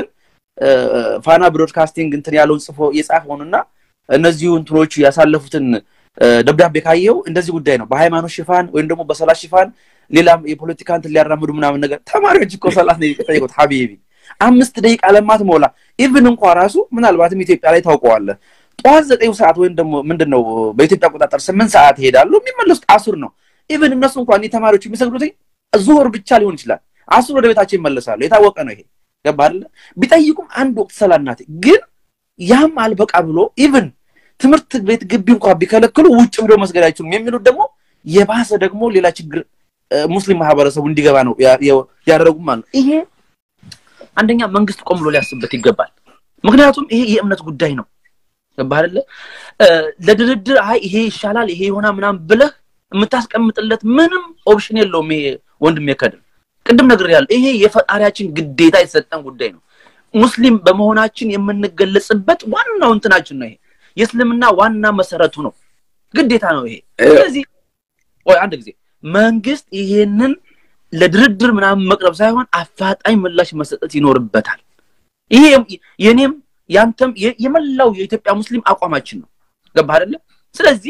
ፋና ብሮድካስቲንግ እንትን ያለውን ጽፎ የጻፈውንና እነዚሁ እንትኖቹ ያሳለፉትን ደብዳቤ ካየው እንደዚህ ጉዳይ ነው። በሃይማኖት ሽፋን ወይም ደግሞ በሰላት ሽፋን ሌላም የፖለቲካ እንትን ሊያራምዱ ምናምን ነገር ተማሪዎች እኮ ሰላት ነው የጠየቁት። ሀቢቢ አምስት ደቂቃ ለማትሞላ ኢቭን እንኳ ራሱ ምናልባትም ኢትዮጵያ ላይ ታውቀዋለህ ጠዋት ዘጠኝ ሰዓት ወይም ደግሞ ምንድን ነው በኢትዮጵያ አቆጣጠር ስምንት ሰዓት ይሄዳሉ። የሚመለሱት አሱር ነው። ኢቭን እነሱ እንኳን ተማሪዎች የሚሰግዱት ዙሁር ብቻ ሊሆን ይችላል። አሱር ወደ ቤታቸው ይመለሳሉ። የታወቀ ነው ይሄ ገባ አይደለ? ቢጠይቁም አንድ ወቅት ሰላት ናት። ግን ያም አልበቃ ብሎ ኢቭን ትምህርት ቤት ግቢ እንኳን ቢከለክሉ ውጭ ብሎ መስገድ አይችሉም የሚሉት ደግሞ የባሰ ደግሞ ሌላ ችግር ሙስሊም ማህበረሰቡ እንዲገባ ነው ያደረጉም ማለት ነው። ይሄ አንደኛ መንግስት ቆም ብሎ ሊያስብበት ይገባል። ምክንያቱም ይሄ የእምነት ጉዳይ ነው። ገባህ አይደለ? ለድርድር አይ ይሄ ይሻላል ይሄ ይሆና ምናምን ብለህ የምታስቀምጥለት ምንም ኦፕሽን የለውም። ይሄ ወንድም የከድር ቅድም ነግሬሃለሁ። ይሄ የፈጣሪያችን ግዴታ የተሰጠን ጉዳይ ነው። ሙስሊም በመሆናችን የምንገለጽበት ዋናው እንትናችን ነው። ይሄ የእስልምና ዋና መሰረቱ ነው፣ ግዴታ ነው ይሄ። ስለዚህ ወይ አንድ ጊዜ መንግስት ይሄንን ለድርድር ምናምን መቅረብ ሳይሆን አፋጣኝ ምላሽ መሰጠት ይኖርበታል። ይሄ የኔም ያንተም የመላው የኢትዮጵያ ሙስሊም አቋማችን ነው። ገባህ አይደለ? ስለዚህ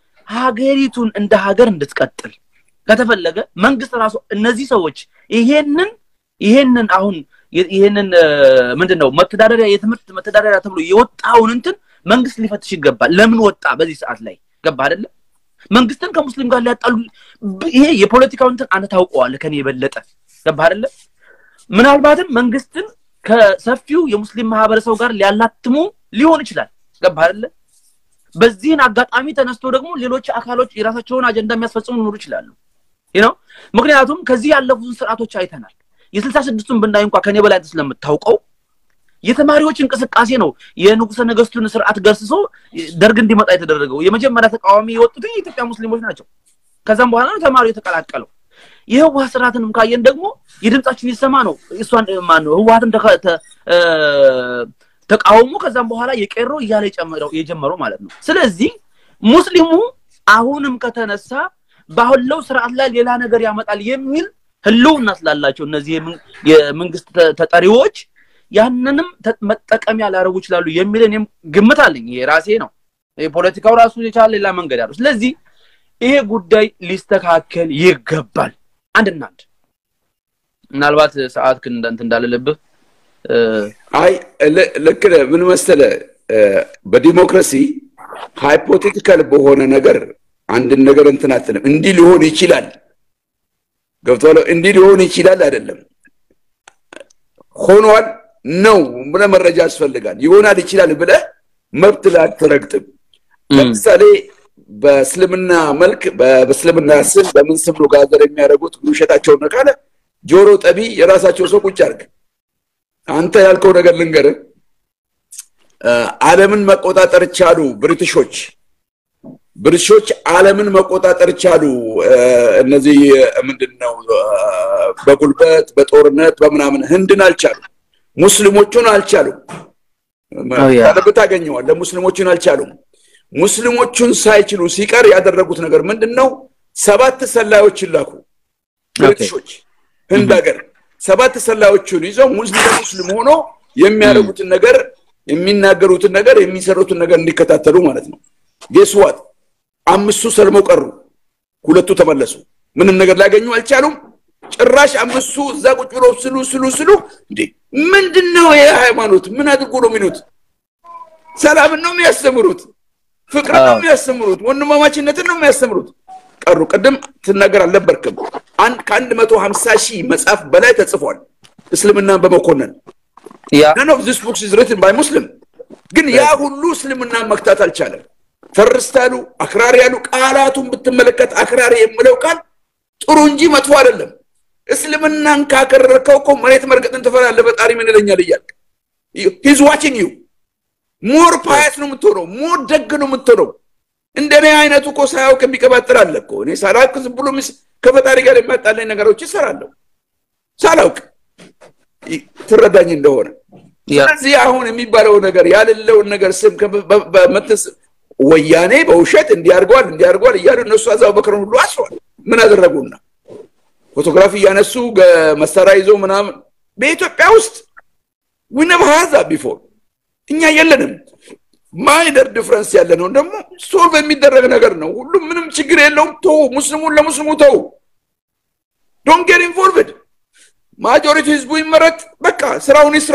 ሀገሪቱን እንደ ሀገር እንድትቀጥል ከተፈለገ መንግስት ራሱ እነዚህ ሰዎች ይሄንን ይሄንን አሁን ይሄንን ምንድን ነው መተዳደሪያ የትምህርት መተዳደሪያ ተብሎ የወጣውን እንትን መንግስት ሊፈትሽ ይገባል። ለምን ወጣ በዚህ ሰዓት ላይ ገባህ አይደለ? መንግስትን ከሙስሊም ጋር ሊያጣሉ ይሄ የፖለቲካው እንትን አንተ ታውቀዋለህ ከኔ የበለጠ ገባህ አይደለ? ምናልባትም መንግስትን ከሰፊው የሙስሊም ማህበረሰብ ጋር ሊያላትሙ ሊሆን ይችላል። ገባህ አይደለ? በዚህን አጋጣሚ ተነስቶ ደግሞ ሌሎች አካሎች የራሳቸውን አጀንዳ የሚያስፈጽሙ ሊኖሩ ይችላሉ ነው። ምክንያቱም ከዚህ ያለፉትን ስርዓቶች አይተናል። የስልሳ ስድስቱን ብናይ እንኳ ከኔ በላይ ስለምታውቀው የተማሪዎች እንቅስቃሴ ነው የንጉሰ ነገስቱን ስርዓት ገርስሶ ደርግ እንዲመጣ የተደረገው። የመጀመሪያ ተቃዋሚ የወጡት የኢትዮጵያ ሙስሊሞች ናቸው። ከዛም በኋላ ነው ተማሪው የተቀላቀለው። የህወሀት ስርዓትንም ካየን ደግሞ የድምጻችን ይሰማ ነው እሷን ማን ነው ህወሀትን ተቃውሞ ከዛም በኋላ የቄሮ እያለ የጀመረው ማለት ነው። ስለዚህ ሙስሊሙ አሁንም ከተነሳ ባለው ስርዓት ላይ ሌላ ነገር ያመጣል የሚል ህልውና ስላላቸው እነዚህ የመንግስት ተጠሪዎች ያንንም መጠቀሚያ ሊያደርጉ ይችላሉ የሚል እኔም ግምት አለኝ። ይሄ ራሴ ነው። የፖለቲካው ራሱ የቻለ ሌላ መንገድ ያለው። ስለዚህ ይሄ ጉዳይ ሊስተካከል ይገባል። አንድና አንድ ምናልባት ሰዓት ክን እንትን እንዳልልብህ አይ ልክ ነህ። ምን መሰለህ በዲሞክራሲ ሃይፖቴቲካል በሆነ ነገር አንድን ነገር እንትን አትልም። እንዲህ ሊሆን ይችላል ገብቶሃል? እንዲህ ሊሆን ይችላል አይደለም ሆኗል ነው ብለህ መረጃ ያስፈልጋል። ይሆናል ይችላል ብለህ መብት ላይ አትረግጥም። ለምሳሌ በእስልምና መልክ በእስልምና ስም በምን ስም ነው ጋዘር የሚያደርጉት ውሸታቸውን ካለ ጆሮ ጠቢ የራሳቸው ሰው ቁጭ አድርግ። አንተ ያልከው ነገር ልንገርህ። ዓለምን መቆጣጠር ቻሉ ብሪቲሾች። ብሪቲሾች ዓለምን መቆጣጠር ቻሉ። እነዚህ ምንድን ነው በጉልበት በጦርነት በምናምን ህንድን አልቻሉ። ሙስሊሞቹን አልቻሉም። ያለበት ታገኘዋል። ለሙስሊሞቹን አልቻሉም። ሙስሊሞቹን ሳይችሉ ሲቀር ያደረጉት ነገር ምንድን ነው? ሰባት ሰላዮችን ላኩ ብሪቲሾች ህንድ ሀገር ሰባት ሰላዮቹን ይዘው ሙስሊም ሙስሊም ሆኖ የሚያደርጉትን ነገር የሚናገሩትን ነገር የሚሰሩትን ነገር እንዲከታተሉ ማለት ነው። ጌስዋት አምስቱ ሰልመው ቀሩ፣ ሁለቱ ተመለሱ። ምንም ነገር ላገኙ አልቻሉም። ጭራሽ አምስቱ እዛ ቁጭ ብለው ስሉ ስሉ ስሉ እንዴ ምንድን ነው ይሄ ሃይማኖት? ምን አድርጎ ነው የሚሉት? ሰላምን ነው የሚያስተምሩት፣ ፍቅርን ነው የሚያስተምሩት፣ ወንድማማችነትን ነው የሚያስተምሩት። ቀሩ። ቅድም ትናገር አልነበርክም። አንድ ከአንድ መቶ ሀምሳ ሺህ መጽሐፍ በላይ ተጽፏል እስልምናን በመኮነን ያ none of this books is written by Muslim ግን ያ ሁሉ እስልምናን መክታት አልቻለም። ፈርስት አሉ፣ አክራሪ ያሉ ቃላቱን ብትመለከት አክራሪ የምለው ቃል ጥሩ እንጂ መጥፎ አይደለም። እስልምናን ካከረርከው እኮ መሬት መርገጥን ትፈራለህ። ፈጣሪ ምን ይለኛል እያልክ ሂዝ ዋቺንግ ዩ ሞር ፓያስ ነው የምትሆነው፣ ሞር ደግ ነው የምትሆነው። እንደኔ አይነቱ እኮ ሳያውቅ የሚቀባጥር አለ እኮ። እኔ ሳላውቅ ዝም ብሎ ሚስ- ከፈጣሪ ጋር የሚያጣላኝ ነገሮች ይሰራለሁ ሳላውቅ ይ- ትረዳኝ እንደሆነ ያ ስለዚህ አሁን የሚባለው ነገር ያልለውን ነገር ስም ከ- በ- በመትስ ወያኔ በውሸት እንዲያርጓል እንዲያርጓል እያሉ እነሱ አዛው በክረን ሁሉ አስሯል። ምን አደረጉና ፎቶግራፊ እያነሱ ገ- መሳሪያ ይዞ ምናምን በኢትዮጵያ ውስጥ ዊነብ ሀዛ ቢፎር እኛ የለንም። ማይነር ዲፍረንስ ያለ ነው ደግሞ ሶልቭ የሚደረግ ነገር ነው። ሁሉም ምንም ችግር የለውም። ተው፣ ሙስሊሙን ለሙስሊሙ ተው፣ ዶንት ጌት ኢንቮልቭድ። ማጆሪቲ ህዝቡ ይመረጥ፣ በቃ ስራውን ይስራ።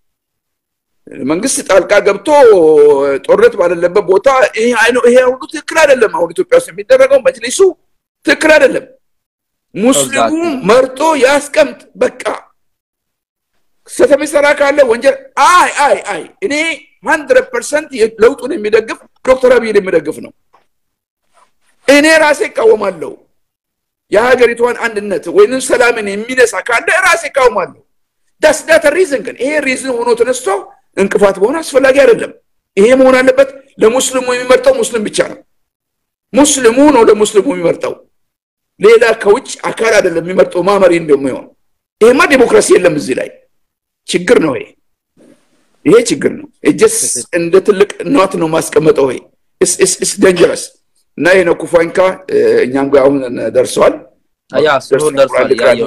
መንግስት ጣልቃ ገብቶ ጦርነት ባለለበት ቦታ ይሄ አይነ- ይሄ ሁሉ ትክክል አይደለም። አሁን ኢትዮጵያ ውስጥ የሚደረገው መጅሊሱ ትክክል አይደለም። ሙስሊሙ Exactly. መርጦ ያስቀምጥ። በቃ ስህተት የሚሰራ ካለ ወንጀል አይ አይ አይ እኔ ሀንድረድ ፐርሰንት ለውጡን የሚደግፍ ዶክተር አብይን የሚደግፍ ነው። እኔ ራሴ እቃወማለሁ። የሀገሪቷን አንድነት ወይንም ሰላምን የሚነሳ ካለ ራሴ እቃወማለሁ። ዳስዳተ ሪዝን ግን ይሄ ሪዝን ሆኖ ተነስቶ እንቅፋት መሆን አስፈላጊ አይደለም። ይሄ መሆን አለበት ለሙስሊሙ የሚመርጠው ሙስሊም ብቻ ነው። ሙስሊሙ ነው ለሙስሊሙ የሚመርጠው፣ ሌላ ከውጭ አካል አይደለም የሚመርጠው ማመሪ እንደሚሆን። ይሄማ ዲሞክራሲ የለም እዚህ ላይ ችግር ነው። ይሄ ይሄ ችግር ነው። እጀስ እንደ ትልቅ ኗት ነው ማስቀመጠው። ይሄ ኢስ ደንጀረስ እና ይሄ ነው ኩፋንካ እኛም ጋር አሁን ደርሰዋል። ያ ስሩር ደርሷል ያየው እና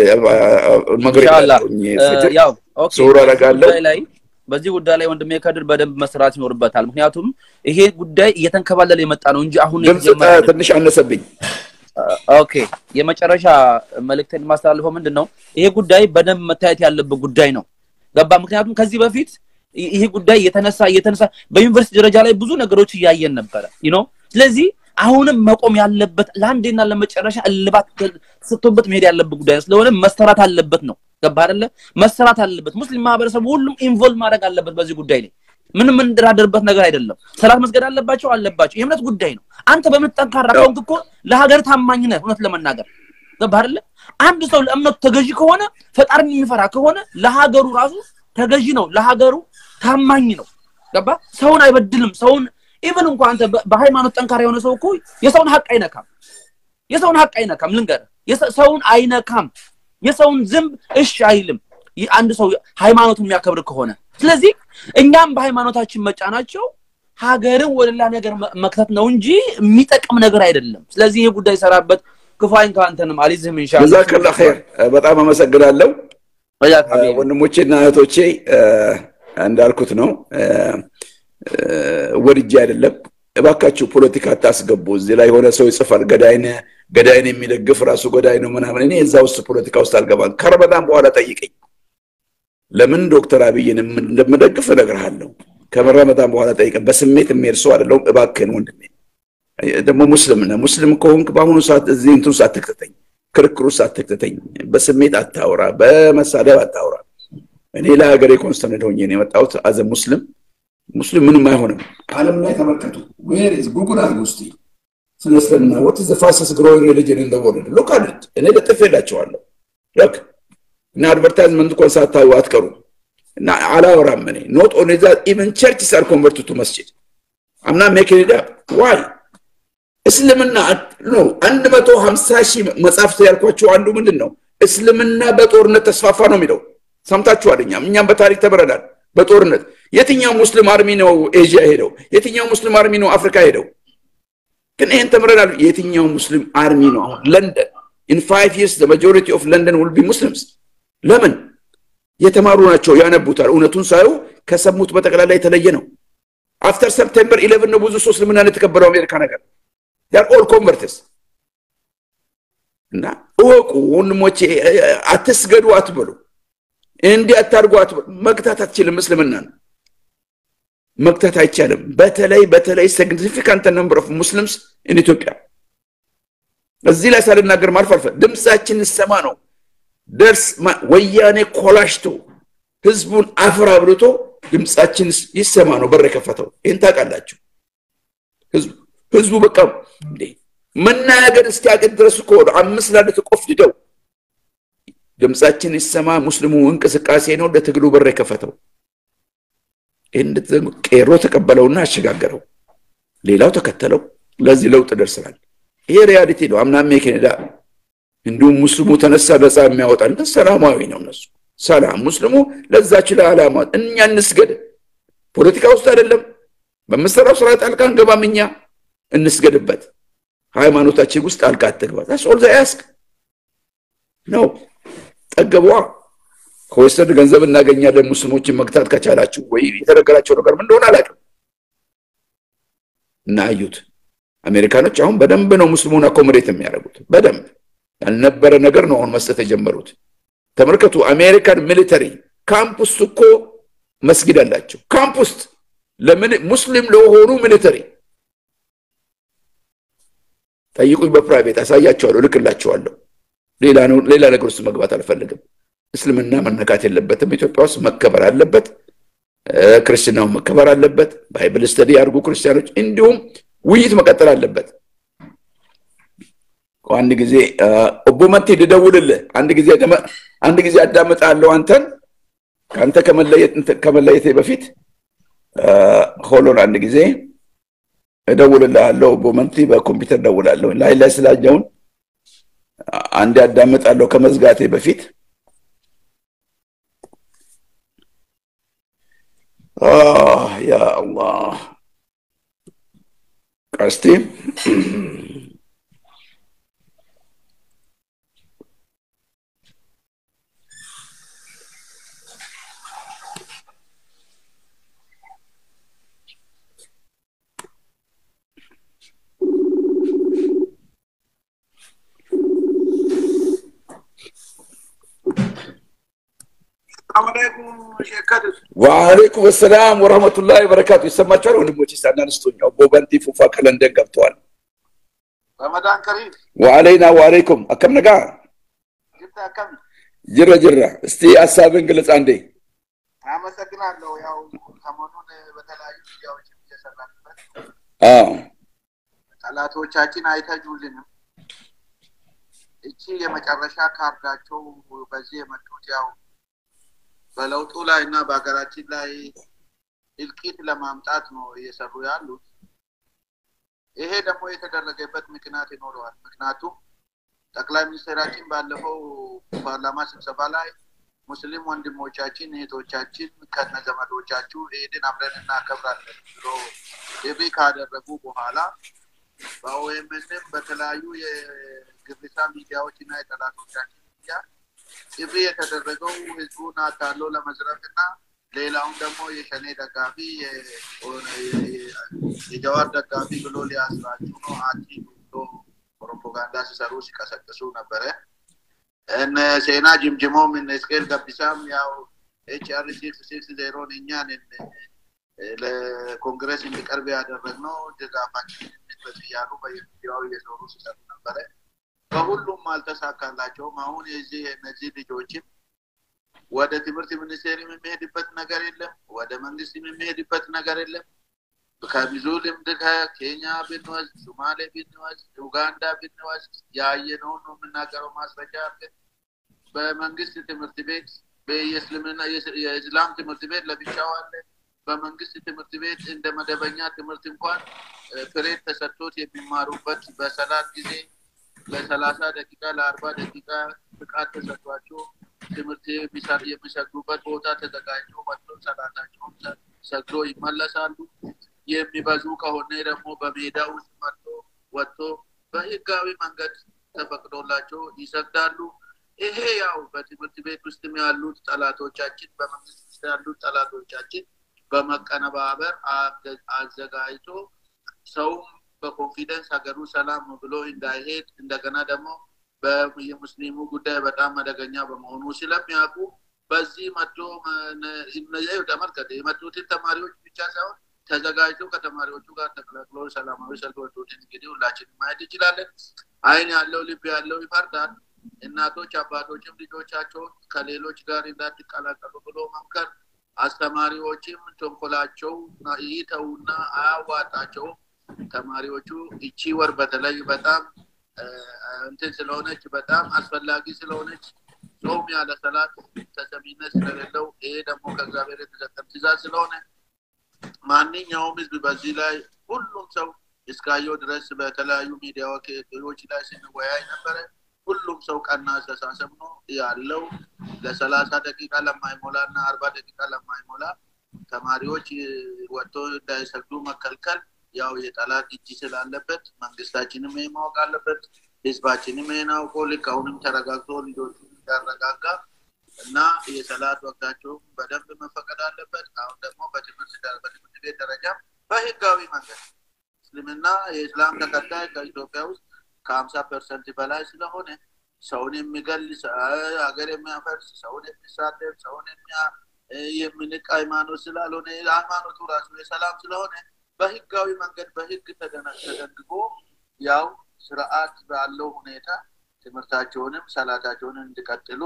መግሪብ ኢንሻአላህ ፍትህ ያው ኦኬ ስውር አደርጋለሁ። ጉዳይ ላይ በዚህ ጉዳይ ላይ ወንድሜ ከድር በደንብ መስራት ይኖርበታል። ምክንያቱም ይሄ ጉዳይ እየተንከባለለ የመጣ ነው እንጂ አሁን ድምፅ የተጀመረ አይደለም። ትንሽ አነሰብኝ። ኦኬ የመጨረሻ መልእክቴን የማስተላልፈው ምንድን ነው፣ ይሄ ጉዳይ በደንብ መታየት ያለበት ጉዳይ ነው። ገባ? ምክንያቱም ከዚህ በፊት ይ- ይሄ ጉዳይ እየተነሳ እየተነሳ በዩኒቨርሲቲ ደረጃ ላይ ብዙ ነገሮች እያየን ነበረ ነው። ስለዚህ አሁንም መቆም ያለበት ለአንዴና ለመጨረሻ እልባት ተሰጥቶበት መሄድ ያለበት ጉዳይ ነው። ስለሆነ መሰራት አለበት ነው። ገባ አይደለ? መሰራት አለበት። ሙስሊም ማህበረሰብ ሁሉም ኢንቮልቭ ማድረግ አለበት በዚህ ጉዳይ ላይ ምንም የምንደራደርበት ነገር አይደለም። ሰላት መስገድ አለባቸው አለባቸው፣ የእምነት ጉዳይ ነው። አንተ በእምነት ጠንካራ ከሆንክ እኮ ለሀገር ታማኝ ነህ። እውነት ለመናገር ገባህ አይደለ? አንድ ሰው ለእምነቱ ተገዢ ከሆነ ፈጣሪን የሚፈራ ከሆነ ለሀገሩ ራሱ ተገዢ ነው፣ ለሀገሩ ታማኝ ነው። ገባ? ሰውን አይበድልም። ሰውን ኢቨን እንኳን አንተ በ- በሃይማኖት ጠንካራ የሆነ ሰው እኮ የሰውን ሀቅ አይነካም። የሰውን ሀቅ አይነካም። ልንገርህ፣ የሰ- ሰውን አይነካም። የሰውን ዝንብ እሺ አይልም። ይህ አንድ ሰው ሃይማኖቱን የሚያከብር ከሆነ ስለዚህ እኛም በሃይማኖታችን መጫናቸው ሀገርን ወደ ሌላ ነገር መ- መክተት ነው እንጂ የሚጠቅም ነገር አይደለም። ስለዚህ ይህ ጉዳይ ሰራበት። ክፋይን ከአንተንም አሊዝህም ኢንሻአላህ። ጀዛከላ ኸይር። በጣም አመሰግናለሁ ወያክ ሀቢቢ። ወንድሞቼና እህቶቼ። እንዳልኩት ነው ወድጄ አይደለም። እባካችሁ ፖለቲካ አታስገቡ። እዚህ ላይ የሆነ ሰው ይጽፋል ገዳይን ገዳይን የሚደግፍ ራሱ ገዳይ ነው ምናምን። እኔ እዛ ውስጥ ፖለቲካ ውስጥ አልገባም። ከረመዳን በኋላ ጠይቀኝ ለምን ዶክተር አብይን እንደምደግፍ እነግርሃለሁ። ከረመዳን በኋላ ጠይቀኝ። በስሜት የሚሄድ ሰው አይደለሁም። እባክህን ወንድሜ ደግሞ ሙስሊም ነህ። ሙስሊም ከሆንክ በአሁኑ ሰዓት እዚህ እንትን ውስጥ አትክተተኝ፣ ክርክር ውስጥ አትክተተኝ። በስሜት አታውራ፣ በመሳደብ አታውራ። እኔ ለሀገሬ ኮንስተንት ሆኜ ነው የመጣሁት። አዘ ሙስሊም ሙስሊም ምንም አይሆንም። ዓለም ላይ ተመልከቱ። ዌር ኢዝ ጉግል አድርጉ እስቲ ስለ እስልምና ወት ዘ ፋስተስት ግሮዊንግ ሪሊጅን ኢን ዘ ወርልድ ሉክ አት ኢት። እኔ ለጥፌላቸዋለሁ። ሎክ እና አድቨርታይዝመንት እንኳን ሳታዩ አትቀሩ እና አላወራም እኔ ኖት ኦንሊ ዛት ኢቨን ቸርችስ አር ኮንቨርትድ ቱ መስጂድ አምና ሜኪንግ ኢት አፕ ዋይ እስልምና ነው አንድ መቶ ሀምሳ ሺህ መጽሐፍት ያልኳቸው አንዱ ምንድን ነው እስልምና በጦርነት ተስፋፋ ነው የሚለው ሰምታችኋል እኛም እኛም በታሪክ ተምረናል በጦርነት የትኛው ሙስሊም አርሚ ነው ኤዥያ ሄደው የትኛው ሙስሊም አርሚ ነው አፍሪካ ሄደው ግን ይህን ተምረናል የትኛው ሙስሊም አርሚ ነው አሁን ለንደን ኢን ፋይቭ ይርስ ማጆሪቲ ኦፍ ለንደን ውል ቢ ሙስሊምስ ለምን የተማሩ ናቸው ያነቡታል እውነቱን ሳዩ ከሰሙት በጠቅላላ የተለየ ነው አፍተር ሰፕቴምበር ኢሌቨን ነው ብዙ ሰው እስልምናን የተቀበለው አሜሪካ ነገር ዳር ኦል ኮንቨርትስ እና እወቁ ወንድሞቼ አትስገዱ አትበሉ እንዲህ አታርጉ አትበሉ መግታት አትችልም እስልምናን መግታት አይቻልም በተለይ በተለይ ሲግኒፊካንት ነምበር ኦፍ ሙስሊምስ ኢን ኢትዮጵያ እዚህ ላይ ሳልናገር ማልፍ አልፈ ድምፃችን ይሰማ ነው። ደርስ ወያኔ ኮላሽቶ ህዝቡን አፈር አብልቶ ድምፃችን ይሰማ ነው በር የከፈተው። ይህን ታውቃላችሁ። ህዝቡ በቃ እንዴ መናገር እስኪያቅት ድረስ እኮ አምስት ላለ ተቆፍድደው ድምፃችን ይሰማ ሙስሊሙ እንቅስቃሴ ነው ለትግሉ በር የከፈተው። ይህን ቄሮ ተቀበለውና አሸጋገረው። ሌላው ተከተለው። ለዚህ ለውጥ ደርሰናል። ይሄ ሪያሊቲ ነው። አምናሜ ኬኔዳ እንዲሁም ሙስሊሙ ተነሳ ነፃ የሚያወጣን ሰላማዊ ነው። እነሱ ሰላም ሙስሊሙ ለዛች ለዓላማ እኛ እንስገድ። ፖለቲካ ውስጥ አይደለም በምሰራው ስራ ጣልቃ እንገባም። እኛ እንስገድበት። ሃይማኖታችን ውስጥ ጣልቃ አትግባ። ሶል ያስክ ነው ጠገቧ ከወሰድ ገንዘብ እናገኛለን ሙስሊሞችን መግታት ከቻላችሁ ወይ የተነገራቸው ነገር ምን እንደሆነ አላውቅም። እና አዩት አሜሪካኖች አሁን በደንብ ነው ሙስሊሙን አኮሞዴት የሚያደርጉት በደንብ ያልነበረ ነገር ነው አሁን መስጠት የጀመሩት። ተመልከቱ፣ አሜሪካን ሚሊተሪ ካምፕ ውስጥ እኮ መስጊድ አላቸው። ካምፕ ውስጥ ለምን ሙስሊም ለሆኑ ሚሊተሪ ጠይቁኝ፣ በፕራይቬት አሳያቸዋለሁ፣ ልክላቸዋለሁ። ሌላ ነገር ውስጥ መግባት አልፈልግም። እስልምና መነካት የለበትም። ኢትዮጵያ ውስጥ መከበር አለበት። ክርስትናው መከበር አለበት። ባይብል ስተዲ ያድርጉ ክርስቲያኖች። እንዲሁም ውይይት መቀጠል አለበት። አንድ ጊዜ ኦቦ መቴ ልደውልልህ፣ አንድ ጊዜ አንድ ጊዜ አዳምጣለሁ አንተን ከአንተ ከመለየቴ በፊት ሆሎን አንድ ጊዜ እደውልልሃለሁ። ኦቦ መንቲ በኮምፒውተር እደውላለሁ። ላይ ላይ ስላየውን አንድ አዳምጣለሁ ከመዝጋቴ በፊት ያ አላህ ቀስቲ ወአለይኩም ሰላም ወረህመቱላሂ ወበረካቱ። ይሰማችኋል ወንድሞች? ሳናንስቶኛው ቦበንቲ ፉፋ ከለንደን ገብተዋል። ረመዳን ከሪም ወአለይና ወአለይኩም አከም ነጋ ጅብታ ከም ጅረ ጅራ። እስቲ ሀሳብን ግለጽ አንዴ። አመሰግናለሁ። ያው ሰሞኑን በተለያዩ ሚዲያዎች እየሰራንበት አዎ ጠላቶቻችን አይተኙልንም። እቺ የመጨረሻ ካርዳቸው በዚህ የመጡት ያው በለውጡ ላይ እና በሀገራችን ላይ እልቂት ለማምጣት ነው እየሰሩ ያሉት። ይሄ ደግሞ የተደረገበት ምክንያት ይኖረዋል። ምክንያቱም ጠቅላይ ሚኒስትራችን ባለፈው ፓርላማ ስብሰባ ላይ ሙስሊም ወንድሞቻችን እህቶቻችን ከነ ዘመዶቻችሁ ኢድን አብረን እናከብራለን ብሎ ጥሪ ካደረጉ በኋላ በኦኤምኤንም በተለያዩ የግብሳ ሚዲያዎች እና የጠላቶቻችን ሚዲያ ጥሪ የተደረገው ህዝቡን አታሎ ለመዝረፍ እና ሌላውን ደግሞ የሸኔ ደጋፊ የጀዋር ደጋፊ ብሎ ሊያስራችሁ ነው አቲ ብሎ ፕሮፓጋንዳ ሲሰሩ ሲቀሰቅሱ ነበረ። እነ ሴና ጅምጅሞም እነ እስቄል ገቢሳም ያው ኤች አር ሲክስ ሲክስ ዜሮን እኛን ለኮንግረስ እንዲቀርብ ያደረግነው ድጋፋችን እያሉ በየሚዲያው እየዞሩ ሲሰሩ ነበረ። በሁሉም አልተሳካላቸውም። አሁን የዚህ እነዚህ ልጆችም ወደ ትምህርት ሚኒስቴር የሚሄድበት ነገር የለም። ወደ መንግስት የሚሄድበት ነገር የለም። ከብዙ ልምድ ከኬንያ ብንወስድ፣ ሶማሌ ብንወስድ፣ ኡጋንዳ ብንወስድ ያየነውን ነው የምናገረው። ማስረጃ አድርገን በመንግስት ትምህርት ቤት የእስልምና የእስላም ትምህርት ቤት ለብቻው አለ። በመንግስት ትምህርት ቤት እንደ መደበኛ ትምህርት እንኳን ፍሬድ ተሰጥቶት የሚማሩበት በሰላት ጊዜ ለሰላሳ ደቂቃ ለአርባ ደቂቃ ፍቃድ ተሰጥቷቸው ትምህርት የሚሰግዱበት ቦታ ተዘጋጅቶ መጥቶ ሰላታቸውን ሰግዶ ይመለሳሉ። የሚበዙ ከሆነ ደግሞ በሜዳ ውስጥ መጥቶ ወጥቶ በህጋዊ መንገድ ተፈቅዶላቸው ይሰግዳሉ። ይሄ ያው በትምህርት ቤት ውስጥም ያሉት ጠላቶቻችን፣ በመንግስት ውስጥ ያሉት ጠላቶቻችን በመቀነባበር አዘጋጅቶ ሰውም በኮንፊደንስ ሀገሩ ሰላም ነው ብሎ እንዳይሄድ እንደገና ደግሞ የሙስሊሙ ጉዳይ በጣም አደገኛ በመሆኑ ስለሚያውቁ በዚህ መጥቶ ተመልከተ የመጡትን ተማሪዎች ብቻ ሳይሆን ተዘጋጅተው ከተማሪዎቹ ጋር ተቀላቅሎ ሰላማዊ ሰልፍ ወጡትን እንግዲህ ሁላችንም ማየት እንችላለን። አይን ያለው ልብ ያለው ይፈርዳል። እናቶች አባቶችም ልጆቻቸውን ከሌሎች ጋር እንዳትቀላቀሉ ብሎ መምከር፣ አስተማሪዎችም ተንኮላቸው ይተውና አያዋጣቸውም። ተማሪዎቹ እቺ ወር በተለይ በጣም እንትን ስለሆነች በጣም አስፈላጊ ስለሆነች ጾም ያለ ሰላት ተሰሚነት ስለሌለው ይሄ ደግሞ ከእግዚአብሔር የተሰጠን ትእዛዝ ስለሆነ ማንኛውም ህዝብ በዚህ ላይ ሁሉም ሰው እስካየው ድረስ በተለያዩ ሚዲያዎች ላይ ስንወያይ ነበረ። ሁሉም ሰው ቀና አስተሳሰብ ነው ያለው። ለሰላሳ ደቂቃ ለማይሞላ እና አርባ ደቂቃ ለማይሞላ ተማሪዎች ወጥቶ እንዳይሰግዱ መከልከል ያው የጠላት እጅ ስላለበት መንግስታችንም ይህ ማወቅ አለበት። ህዝባችንም ይህን አውቆ ልክ አሁንም ተረጋግቶ ልጆቹ እንዳረጋጋ እና የሰላት ወቅታቸው በደንብ መፈቀድ አለበት። አሁን ደግሞ በትምህርት በትምህርት ቤት ደረጃ በህጋዊ መንገድ እስልምና የእስላም ተከታይ ከኢትዮጵያ ውስጥ ከሀምሳ ፐርሰንት በላይ ስለሆነ ሰውን የሚገል ሀገር የሚያፈርስ ሰውን የሚሳደብ ሰውን የምንቅ ሃይማኖት ስላልሆነ ሃይማኖቱ ራሱ የሰላም ስለሆነ በህጋዊ መንገድ በህግ ተደንግጎ ያው ስርዓት ባለው ሁኔታ ትምህርታቸውንም ሰላታቸውን እንዲቀጥሉ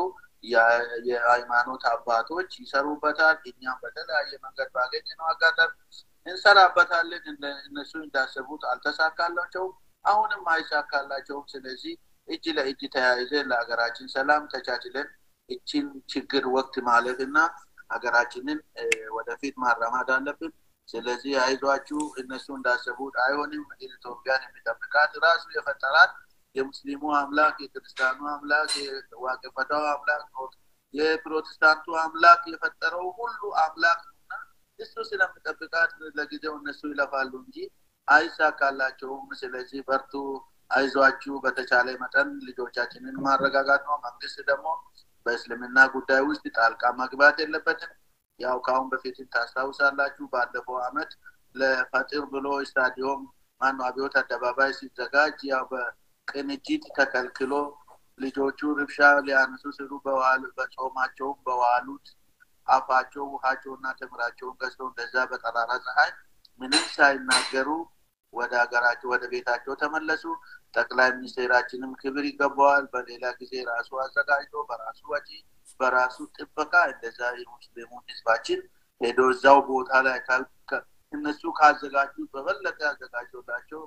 የሃይማኖት አባቶች ይሰሩበታል። እኛም በተለያየ መንገድ ባገኘነው አጋጣሚ እንሰራበታለን። እነሱ እንዳሰቡት አልተሳካላቸውም፣ አሁንም አይሳካላቸውም። ስለዚህ እጅ ለእጅ ተያይዘን ለሀገራችን ሰላም ተቻችለን እችን ችግር ወቅት ማለፍ እና ሀገራችንን ወደፊት ማራማድ አለብን። ስለዚህ አይዟችሁ፣ እነሱ እንዳሰቡት አይሆንም። ኢትዮጵያን የሚጠብቃት ራሱ የፈጠራት የሙስሊሙ አምላክ፣ የክርስቲያኑ አምላክ፣ የዋቄፈታው አምላክ፣ የፕሮቴስታንቱ አምላክ የፈጠረው ሁሉ አምላክ ነውና እሱ ስለሚጠብቃት ለጊዜው እነሱ ይለፋሉ እንጂ አይሳካላቸውም። ስለዚህ በርቱ፣ አይዟችሁ። በተቻለ መጠን ልጆቻችንን ማረጋጋት ነው። መንግስት ደግሞ በእስልምና ጉዳይ ውስጥ ጣልቃ መግባት የለበትም። ያው ከአሁን በፊትም ታስታውሳላችሁ ባለፈው አመት ለፈጢር ብሎ ስታዲዮም ማነው አብዮት አደባባይ ሲዘጋጅ ያው በቅንጅት ተከልክሎ ልጆቹ ርብሻ ሊያነሱ ሲሉ በጾማቸውም በዋሉት አፋቸው ውሃቸውና ተምራቸውን ገዝተው እንደዛ በጠራራ ፀሐይ ምንም ሳይናገሩ ወደ ሀገራቸው ወደ ቤታቸው ተመለሱ። ጠቅላይ ሚኒስቴራችንም ክብር ይገባዋል። በሌላ ጊዜ ራሱ አዘጋጅቶ በራሱ ወጪ በራሱ ጥበቃ እንደዛ የሙስሊሙን ህዝባችን ሄዶ እዛው ቦታ ላይ እነሱ ካዘጋጁ በበለጠ ያዘጋጀላቸው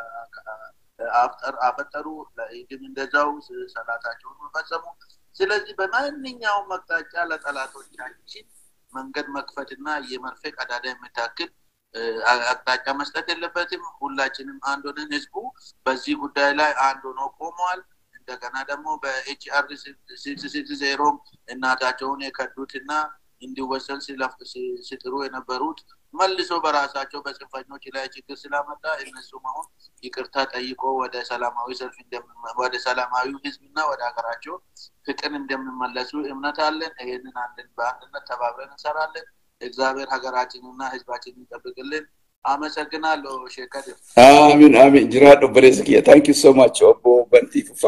አፈጠሩ። ለኢድም እንደዛው ሰላታቸውን መፈጸሙ። ስለዚህ በማንኛውም አቅጣጫ ለጠላቶቻችን መንገድ መክፈትና የመርፌ ቀዳዳ የምታክል አቅጣጫ መስጠት የለበትም። ሁላችንም አንድ ሆነን ህዝቡ በዚህ ጉዳይ ላይ አንድ ሆኖ ቆመዋል። እንደገና ደግሞ በኤችአር ሲክስ ሲክስ ዜሮ እናታቸውን የከዱትና እንዲወሰን ሲጥሩ የነበሩት መልሶ በራሳቸው በጽንፈኞች ላይ ችግር ስላመጣ እነሱም አሁን ይቅርታ ጠይቆ ወደ ሰላማዊ ሰልፍ ወደ ሰላማዊ ህዝብና ወደ ሀገራቸው ፍቅር እንደሚመለሱ እምነት አለን። ይህንን አንድን በአንድነት ተባብረን እንሰራለን። እግዚአብሔር ሀገራችንና ህዝባችንን ይጠብቅልን። አመሰግናለሁ። ሼከድ አሚን አሚን ጅራዶ በሬስኪያ ታንክ ዩ ሶ ማች ኦቦ በንቲ ፉፋ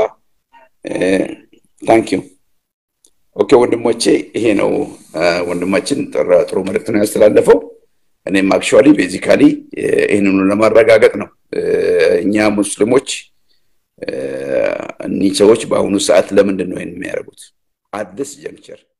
ታንክ ዩ ኦኬ ወንድሞቼ፣ ይሄ ነው ወንድማችን ጥሩ መልእክት ነው ያስተላለፈው። እኔም አክቹዋሊ ቤዚካሊ ይህንኑ ለማረጋገጥ ነው እኛ ሙስሊሞች እኒህ ሰዎች በአሁኑ ሰዓት ለምንድን ነው ይህን የሚያደርጉት? አዲስ ጀንክቸር